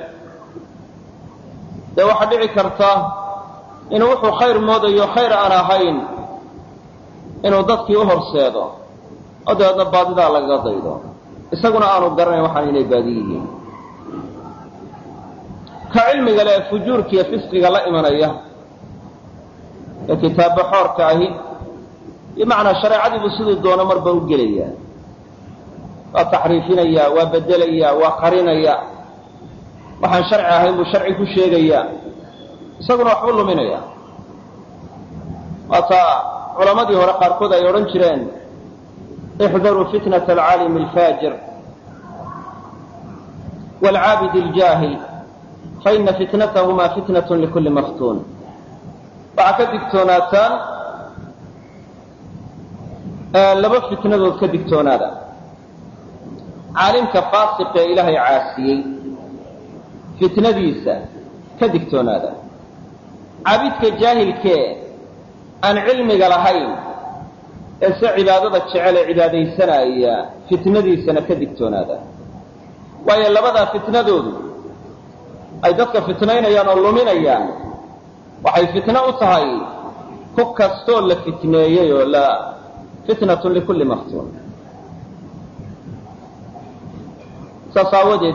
dee waxaa dhici karta inuu wuxuu khayr moodayo khayr aan ahayn inuu dadkii u horseedo oo dabeedna baadidaa lagaga daydo isaguna aanu garanayn waxaan inay baadi yihiin ka cilmiga le ee fujuurka iyo fisqiga la imanaya ee kitaabba xoorka ahi bimacnaa shareecadiibuu siduu doono marba u gelaya waa taxriifinaya waa bedelaya waa qarinaya waxaan sharci ahayn buu sharci ku sheegaya isaguna waxbuu luminaya waata culamadii hore qaarkood ay odhan jireen ixdaruu fitnat alcaalimi alfaajir waalcaabid aljaahil faina fitnatahuma fitnat likulli maftuun waxaa ka digtoonaataan laba fitnadood ka digtoonaada caalimka faasiq ee ilaahay caasiyey fitnadiisa ka digtoonaada caabidka jaahilkee aan cilmiga lahayn ee se cibaadada jecel ee cibaadaysanaya fitnadiisana ka digtoonaada waayo labadaa fitnadoodu ay dadka fitnaynayaan oo luminayaan waxay fitno u tahay ku kastoo la fitneeyey oo la fitnatun likulli maftuun saas aawadeed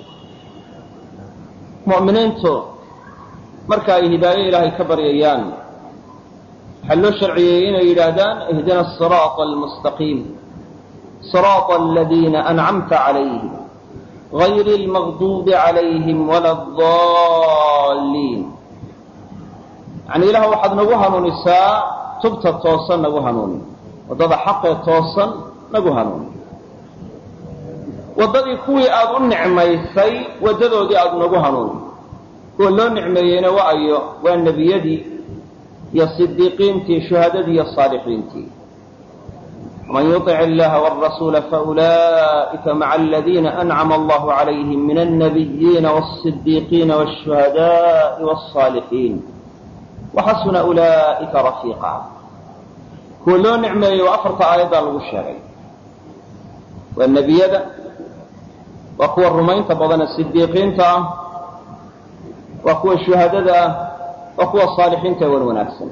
mu'miniintu marka ay hidaayo ilaahay ka baryayaan waxaa loo sharciyey inay yidhaahdaan ihdina asiraata almustaqiim siraata aladiina ancamta calayhim gayri almaqduubi calayhim wala adaalliin yacni ilaah waxaad nagu hanuunisaa tubta toosan nagu hanuuni waddada xaqee toosan nagu hanuuni waddadii kuwii aada u nicmaysay waddadoodii aada nagu hanuuni kuwa loo nicmeeyeyna wa ayo waa nebiyadii iyo sidiiqiintii shuhadadii iyo saalixiintii man yuطic illaha wاrasuula faulaئika maca aladiina ancama allahu calayhim min alnabiyiina wالصidiiqiina wالshuhadaءi wالصaalixiin waxasuna ulaa'ika rafiiqa kuwa loo nicmeeyey waa afarta aayaddaa lagu sheegay waa nebiyada waa kuwa rumaynta badane sidiiqiinta ah waa kuwa shuhadada ah waa kuwa saalixiinta ee wan wanaagsan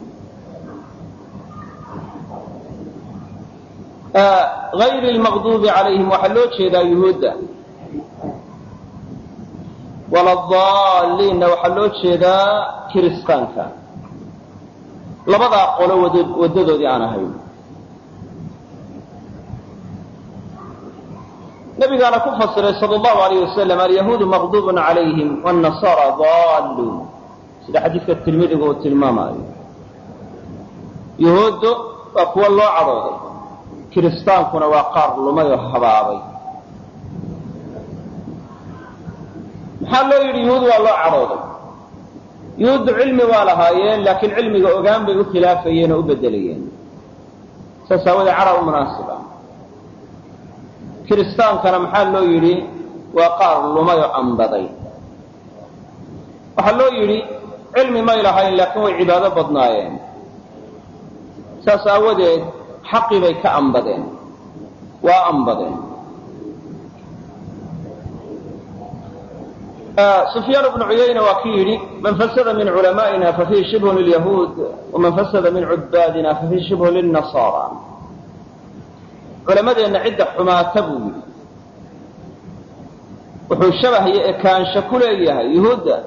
gayri lmaqduubi calayhim waxaa loo jeedaa yuhuudda waladaalliinna waxaa loo jeedaa kiristaanka labadaa qolo waddadoodii aan ahayn nabigaana ku fasiray sal allahu alayh wasalam alyahuudu maqduubun calayhim wاnnasaara daalluun sida xadiidka tirmidiga uu tilmaamaayo yuhuuddu waa kuwa loo cadhooday kiristaankuna waa qaar lumay oo habaabay maxaa loo yidhi yuhuud waa loo cadhooday yuhuuddu cilmi waa lahaayeen laakiin cilmiga ogaan bay u khilaafayeen oo u bedelayeen saas aawadee cadha u munaasiba kiristaankana maxaa loo yidhi waa qaar lumay oo ambaday waxaa loo yidhi cilmi may lahayn laakiin way cibaado badnaayeen saas aawadeed xaqii bay ka ambadeen waa ambadeen sufyaan bnu cuyayna waa ki yidhi man fasada min culamaa'ina fafihi shibhun lilyahuud waman fasada min cubaadina fafihi shibhun lilnasaara culamadeenna cidda xumaata buu yidhi wuxuu shabah iyo ekaansho ku leeyahay yuhuudda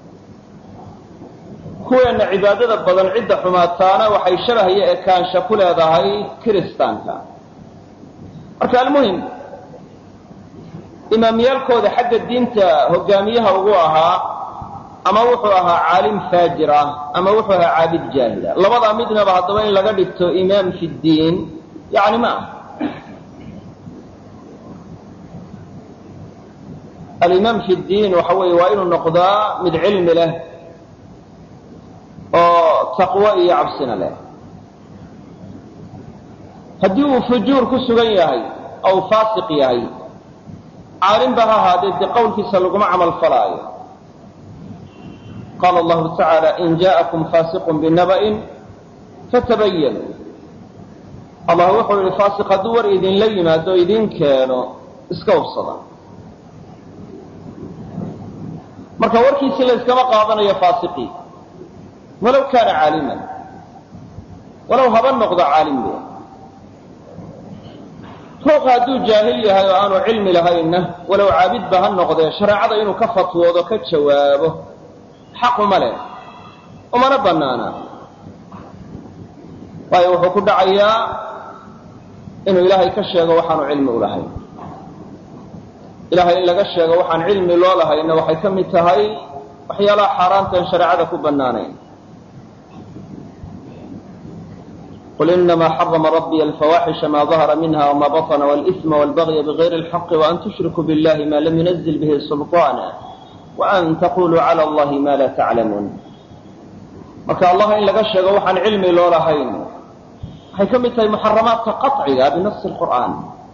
kuweenna cibaadada badan cidda xumaataana waxay shabah iyo ekaansho ku leedahay kiristaanka marka almuhim imaamyaalkooda xagga diinta hogaamiyaha ugu ahaa ama wuxuu ahaa caalim faajir ah ama wuxuu ahaa caabid jaahila labadaa midnaba haddaba in laga dhigto imaam fi ddiin yani ma ah alimaam fi ddiin waxa weeye waa inuu noqdaa mid cilmi leh oo taqwo iyo cabsina leh haddii uu fujuur ku sugan yahay ou faasiq yahay caalimba ha ahaadee dee qowlkiisa laguma camal falaayo qaala allahu tacaala in jaءakum faasiqun binaba'in fatabayanu allah wuxuu yihi faasiq hadduu war idinla yimaado o idin keeno iska hubsada marka warkiisii la yskama qaadanayo faasiqii walow kaana caaliman walow haba noqdo caalimbe ruuxa hadduu jaahil yahay oo aanu cilmi lahaynna walow caabidba ha noqdee shareecada inuu ka fatwoodo ka jawaabo xaq uma leh umana bannaana waayo wuxuu ku dhacayaa inuu ilaahay ka sheego waxaanu cilmi u lahayn ilahay in laga sheego waxaan cilmi loo lahayna waxay ka mid tahay waxyaalaha xaaraantaan shareecada ku bannaanayn qul inama xarama rabbiy alfawaaxisha ma dahara minha wma baطna wاlإثma wاlbagya bغayri اlxaqi وan tushrikuu biاllahi ma lam yunazil bihi sulطaana وan taquluu calى اllahi ma la taclamuun marka allah in laga sheego waxaan cilmi loo lahayn waxay ka mid tahay muxaramaadka qaطciga binasi اlqur'an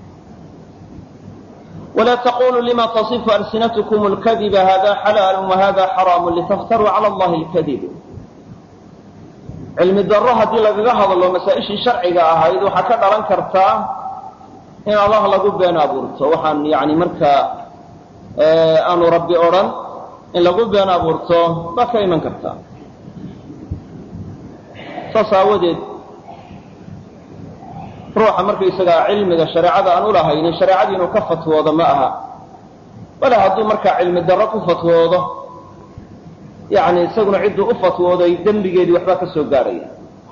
wla taquluu lima taصifu alsinatkum اlkadiba hada xalaal wahada xaraam litaftaruu calى اllahi اlkadib cilmi daro haddii lagaga hadlo masaa-ishii sharciga ahayd waxaa ka dhalan kartaa in allah lagu been abuurto waxaan yani markaa aanu rabbi odhan in lagu been abuurto baa ka iman kartaa saas aawadeed ruuxa markaysagaa cilmiga shareecada aan ulahaynin shareecadii inuu ka fatwoodo ma aha wala hadduu markaa cilmi darro ku fatwoodo yani isaguna cidduu u fatwooday dembigeedii waxbaa ka soo gaadhaya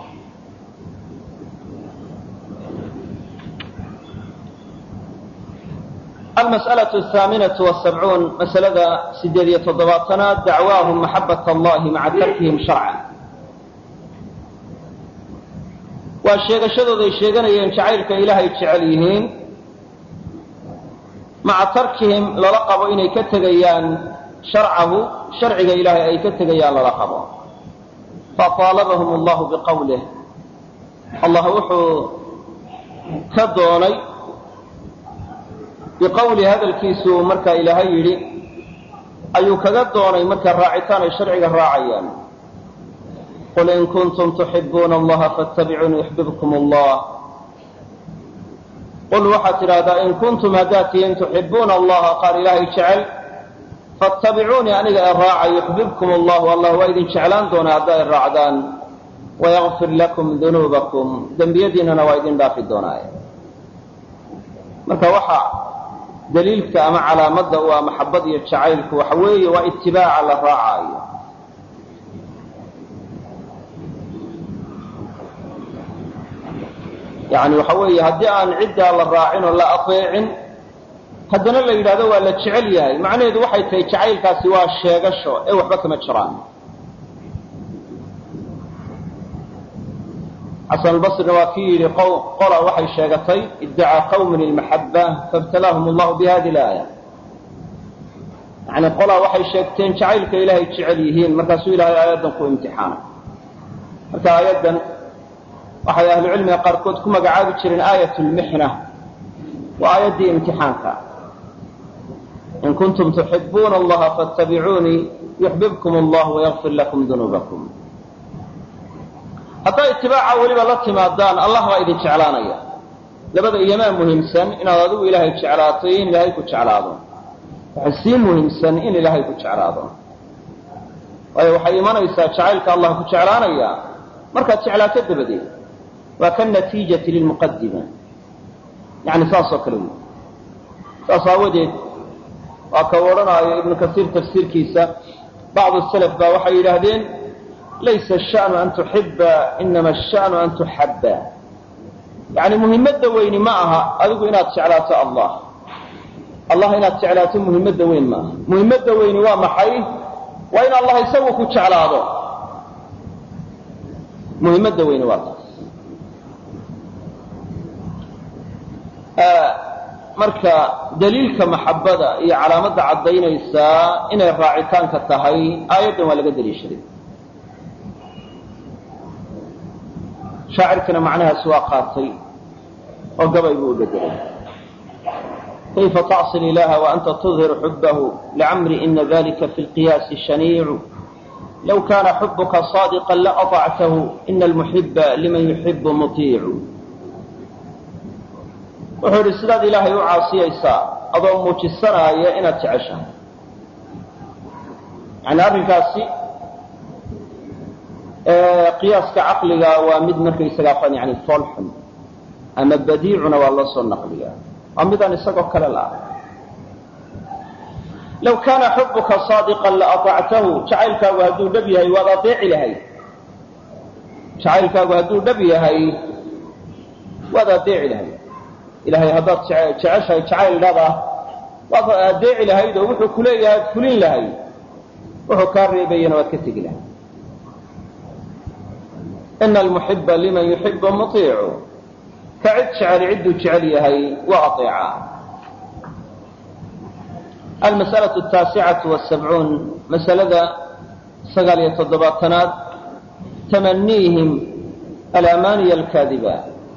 almas'alaة ahaaminaةu wasabcuun masalada sideed iyo toddobaatanaad dacwaahum maxabat allahi maca tarkihim sharcan waa sheegashadooday sheeganayeen jacaylka ilaahay jecel yihiin maca tarkihim lala qabo inay ka tegayaan sharcahu sharciga ilaahay ay ka tegayaan lala qabo faطaalabahum allahu biqowlih allah wuxuu ka doonay biqowli hadalkiisuu markaa ilaahay yidhi ayuu kaga doonay markaa raacitaan ay sharciga raacayaan qul in kuntum tuxibuuna allaha faاtabicuuni yuxbibkum allah qul waxaad tidhaahdaa in kuntum haddaad tihiin tuxibuuna allaha qaar ilaahay jecel fattabicuunii aniga ee raaca yuxbibkum allahu allah waa idin jeclaan doonaa haddaa i raacdaan wayakfir lakum dunuubakum dembiyadiinana waa idin dhaafi doonaaye marka waxa daliilka ama calaamadda u ah maxabad iyo jacaylku waxa weeye waa itibaaca la raacaayo yani waxa weeye haddii aan ciddaa la raacin oo la ateecin haddana la yidhahdo waa la jecel yahay macnaheedu waxay tahay jacaylkaasi waa sheegasho ee waxba kama jiraan xasan albasrina waa kii yidhi qola waxay sheegatay iddacaa qawmin ilmaxaba faibtalaahum allahu bi hadi laaya yani qolaa waxay sheegteen jacaylka ilaahay jecel yihiin markaasuu ilahay aayaddan ku imtixaanay marka aayaddan waxay ahlucilmiga qaarkood ku magacaabi jireen aayat lmixna waa aayaddii imtixaanka in kuntum tuxibuuna allaha faاtabicuunii yuxbibkum allah wayakfir lakum dunuubakum haddaa itibaaca weliba la timaadaan allah baa idin jeclaanaya labada iyomaa muhiimsan inaad adigu ilaahay jeclaato iyo in ilaahay ku jeclaado waxay sii muhiimsan in ilaahay ku jeclaado waayo waxay imanaysaa jacaylka allah ku jeclaanaya markaad jeclaato dabadeed waa ka natiijati lilmuqadima yani saas oo kale wey saas aawadeed waa ka odhanaayo ibnu kasiir tafsiirkiisa bacdu salaf baa waxay yidhaahdeen laysa ashanu an tuxiba inama ashanu an tuxabba yani muhimmadda weyni ma aha adigu inaad jeclaato allah allah inaad jeclaato muhimmadda weyn ma aha muhimmadda weyni waa maxay waa in allah isagu ku jeclaado muhimmadda weyni waa taas marka daliilka maxabada iyo calaamadda caddaynaysaa inay raacitaanka tahay aayaddan waa laga daliishaday shaacirkana macnahaas waa qaatay oo gabay buu u bedelay kayfa tacsi ilaha waanta tudhiru xubahu licamri ina dalika fi lqiyaasi shaniicu low kana xubuka saadiqa laatactahu ina almuxiba liman yuxibu mutiicu wuxuu yidhi sidaad ilaahay u caasiyaysaa adoo muujisanaaya inaad jeceshahay yani arrinkaasi qiyaaska caqliga waa mid markaysagaa yani foolxun ama badiicuna waa loo soo naqliya waa midaan isagoo kale la ah low kaana xubuka saadiqan laatactahu jacaylkaagu hadduu dhab yahay waad adeeci lahayd jacaylkaagu hadduu dhab yahay waad adeeci lahayd ilahay haddaad jeceshahay jacayl dhaba waad adeeci lahayd oo wuxuu kuleeyahay ad fulin lahayd wuxuu kaa reebayana waad ka tegi lahayd ina almuxiba liman yuxibu muiicu ka cid jeceli cidduu jecel yahay waa aeeca almas'alaة الtaasicatu والsabcuun masalada sagaal iyo toddobaatanaad tamaniihim alamaniya alkaadiba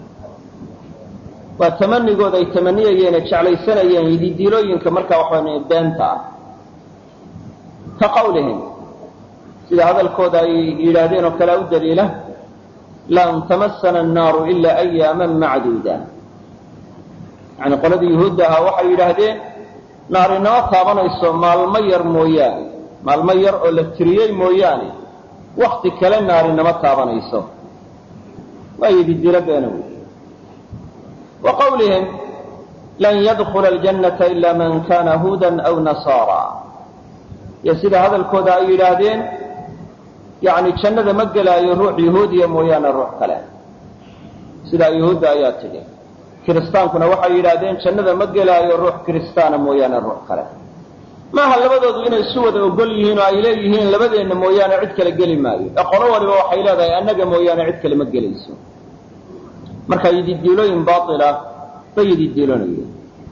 waa tamanigood ay tamaniyayeen ee jeclaysanayeen yididiilooyinka markaa waxaa beenta ah ka qawlihim sida hadalkooda ay yidhaahdeen oo kalea u daliila lan tamasana annaaru ila ayaama macduuda yani qoladii yuhuudda ahaa waxay yidhaahdeen naar inama taabanayso maalmo yar mooyaane maalmo yar oo la tiriyey mooyaane wakti kale naar inama taabanayso waa yididiilo beena wey wa qawlihim lan yadkula aljannata ila man kana huudan aw nasaara iyo sida hadalkooda ay yidhaahdeen yani jannada ma gelaayo ruux yahuudiya mooyaane ruux kale sidaa yahuudda ayaa tidhi kiristaankuna waxay yidhaahdeen jannada ma gelaayo ruux kiristaana mooyaane ruux kale maaha labadoodu inay isu wada ogol yihiin oo ay leeyihiin labadeenna mooyaane cid kale geli maayo ee qolo waliba waxay leedahay annaga mooyaane cid kale ma gelayso marka yididiilooyin baila bay yididiilonayeen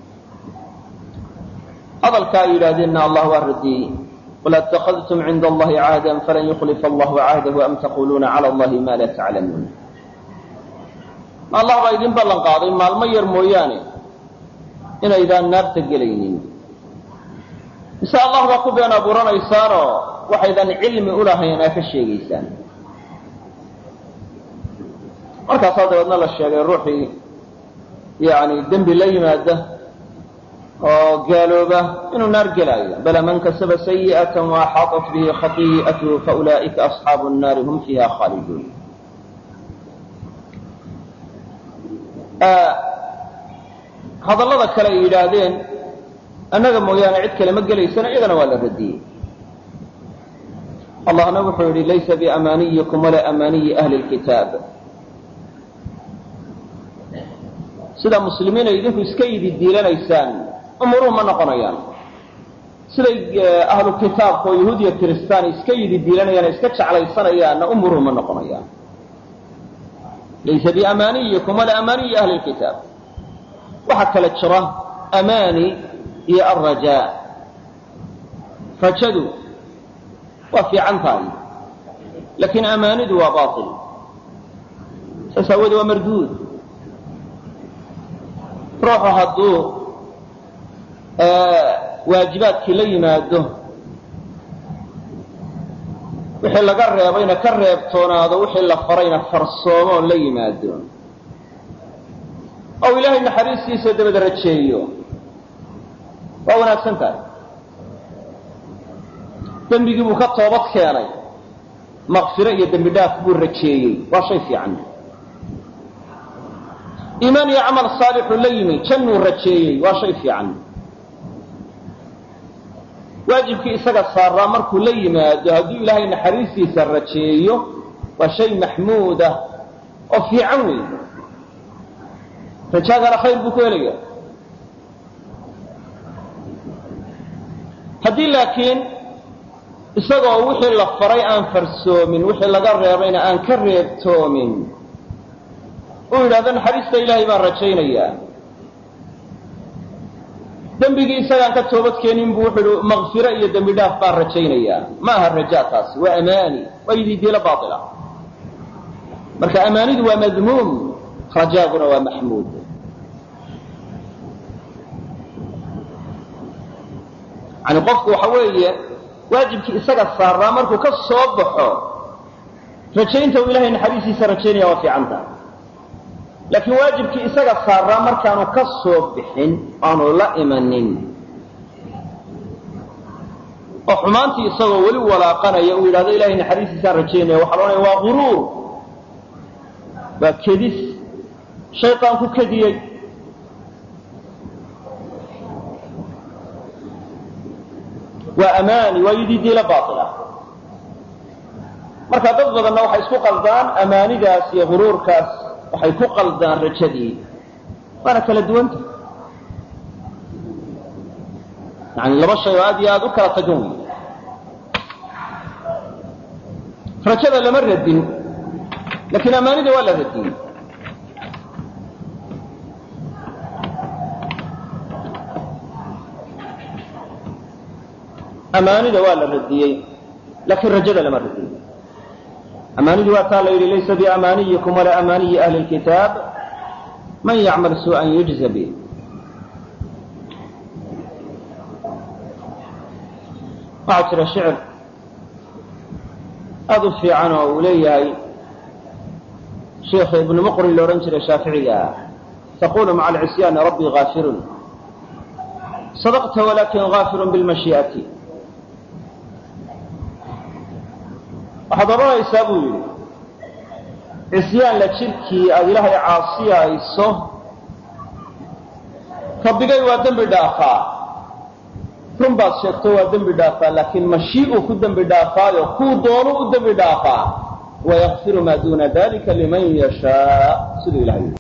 hadalka ay yidhaahdeenna allah waa radiyey qul atakadtum cinda allahi cahdan falan yukhlifa allahu cahdahu am taquluuna cala allahi ma la taclamuun allah baa idin ballan qaaday maalmo yar mooyaane inaydaan naarta gelaynin mise allah baa ku been abuuranaysaanoo waxaydan cilmi ulahayn aa ka sheegaysaan markaasaa dabeedna la sheegay ruuxii yani dembi la yimaada oo gaalooba inuu naar gelaayo bala man kasaba sayi'ata waaxaaطat bihi khati'atuhu faulaa'ika asxaabu الnaari hum fiiha khaaliduun hadallada kale ay yidhaahdeen annaga mooyaane cid kale ma gelaysana iyagana waa la radiyey allahna wuxuu yihi laysa biamaaniyikum walaa amaaniyi ahli اlkitaab sidaa muslimiin ay idinku iska yidi diilanaysaan umuruhu ma noqonayaan siday ahlu kitaabka oo yahuudiya kiristaan iska yidi diilanayaan iska jeclaysanayaanna umuruhu ma noqonayaan laysa biamaaniyikum walaa amaaniyi ahli lkitaab waxaa kala jira amaani iyo alrajaa rajadu waa fiican tahay laakiin amaanidu waa bail saas aawoodee waa marduud ruuxu hadduu waajibaadkii la yimaado wixii laga reebayna ka reebtoonaado wixii la farayna farsoomoo la yimaado ou ilaahay naxariistiisa dabada rajeeyo waa wanaagsan tahay dembigii buu ka toobad keenay maqfiro iyo dembi dhaaf buu rajeeyey waa shay fiican iimaan iyo camal saalixuu la yimi jannuu rajeeyey waa shay fiican waajibkii isaga saaraa markuu la yimaado hadduu ilaahay naxariistiisa rajeeyo waa shay maxmuudah oo fiican wey rajaagana khayr buu ku helaya haddii laakiin isagoo wixii la faray aan farsoomin wixii laga reebayna aan ka reebtoomin uu yidhahdo naxariista ilaahay baan rajaynayaa dembigii isagaan ka toobad keenin buu wuxuu ihi makfiro iyo dembi dhaaf baan rajaynayaa ma aha rajaa taasi waa amaani waa yididiilo baila marka amaanidu waa madmuum rajaaguna waa maxmuud yani qofku waxa weeye waajibkii isaga saaraa markuu ka soo baxo rajaynta uu ilahay naxariistiisa rajaynaya waa fiican tahay laakiin waajibkii isaga saaraa markaanu ka soo bixin aanu la imanin oo xumaantii isagoo weli walaaqanaya uu yidhahdo ilahay naxariistiisaan rajaynaya waxaa loodhanaya waa guruur waa kedis shaytaan ku kediyey waa amaani waa yididiila baaila marka dad badanna waxay isku qaldaan amaanidaas iyo guruurkaas waxay ku qaldaan rajadii waana kala duwanta yani laba shay oo aad iyo aada u kala tagan wey rajada lama radin lakiin amaanida waa la radiyey amaanida waa la radiyey laakiin rajada lama radiyey amaanidii waa taa la yidhi laysa biamaaniyikum walaa amaaniyi ahli lkitaab man yacmal suu'an yujza bih waxaa jira shicir aada u fiican oo uu leeyahay sheikha ibnu muqrin la odhan jiray shaaficiga taqulu maca alcisyaani rabbii gaafirun sadaqta walakin gaafirun bilmashii'ati waxaad odhanaysaa buu yidhi cisyaan la jirkii aada ilaahay caasiyayso rabbigay waa dembi dhaafaa run baad sheegto waa dembi dhaafaa laakiin mashii'uu ku dembi dhaafaayo kuu doonu u dembi dhaafaa wayakfiru maa duuna dalika liman yashaa siduu ilahay yidhi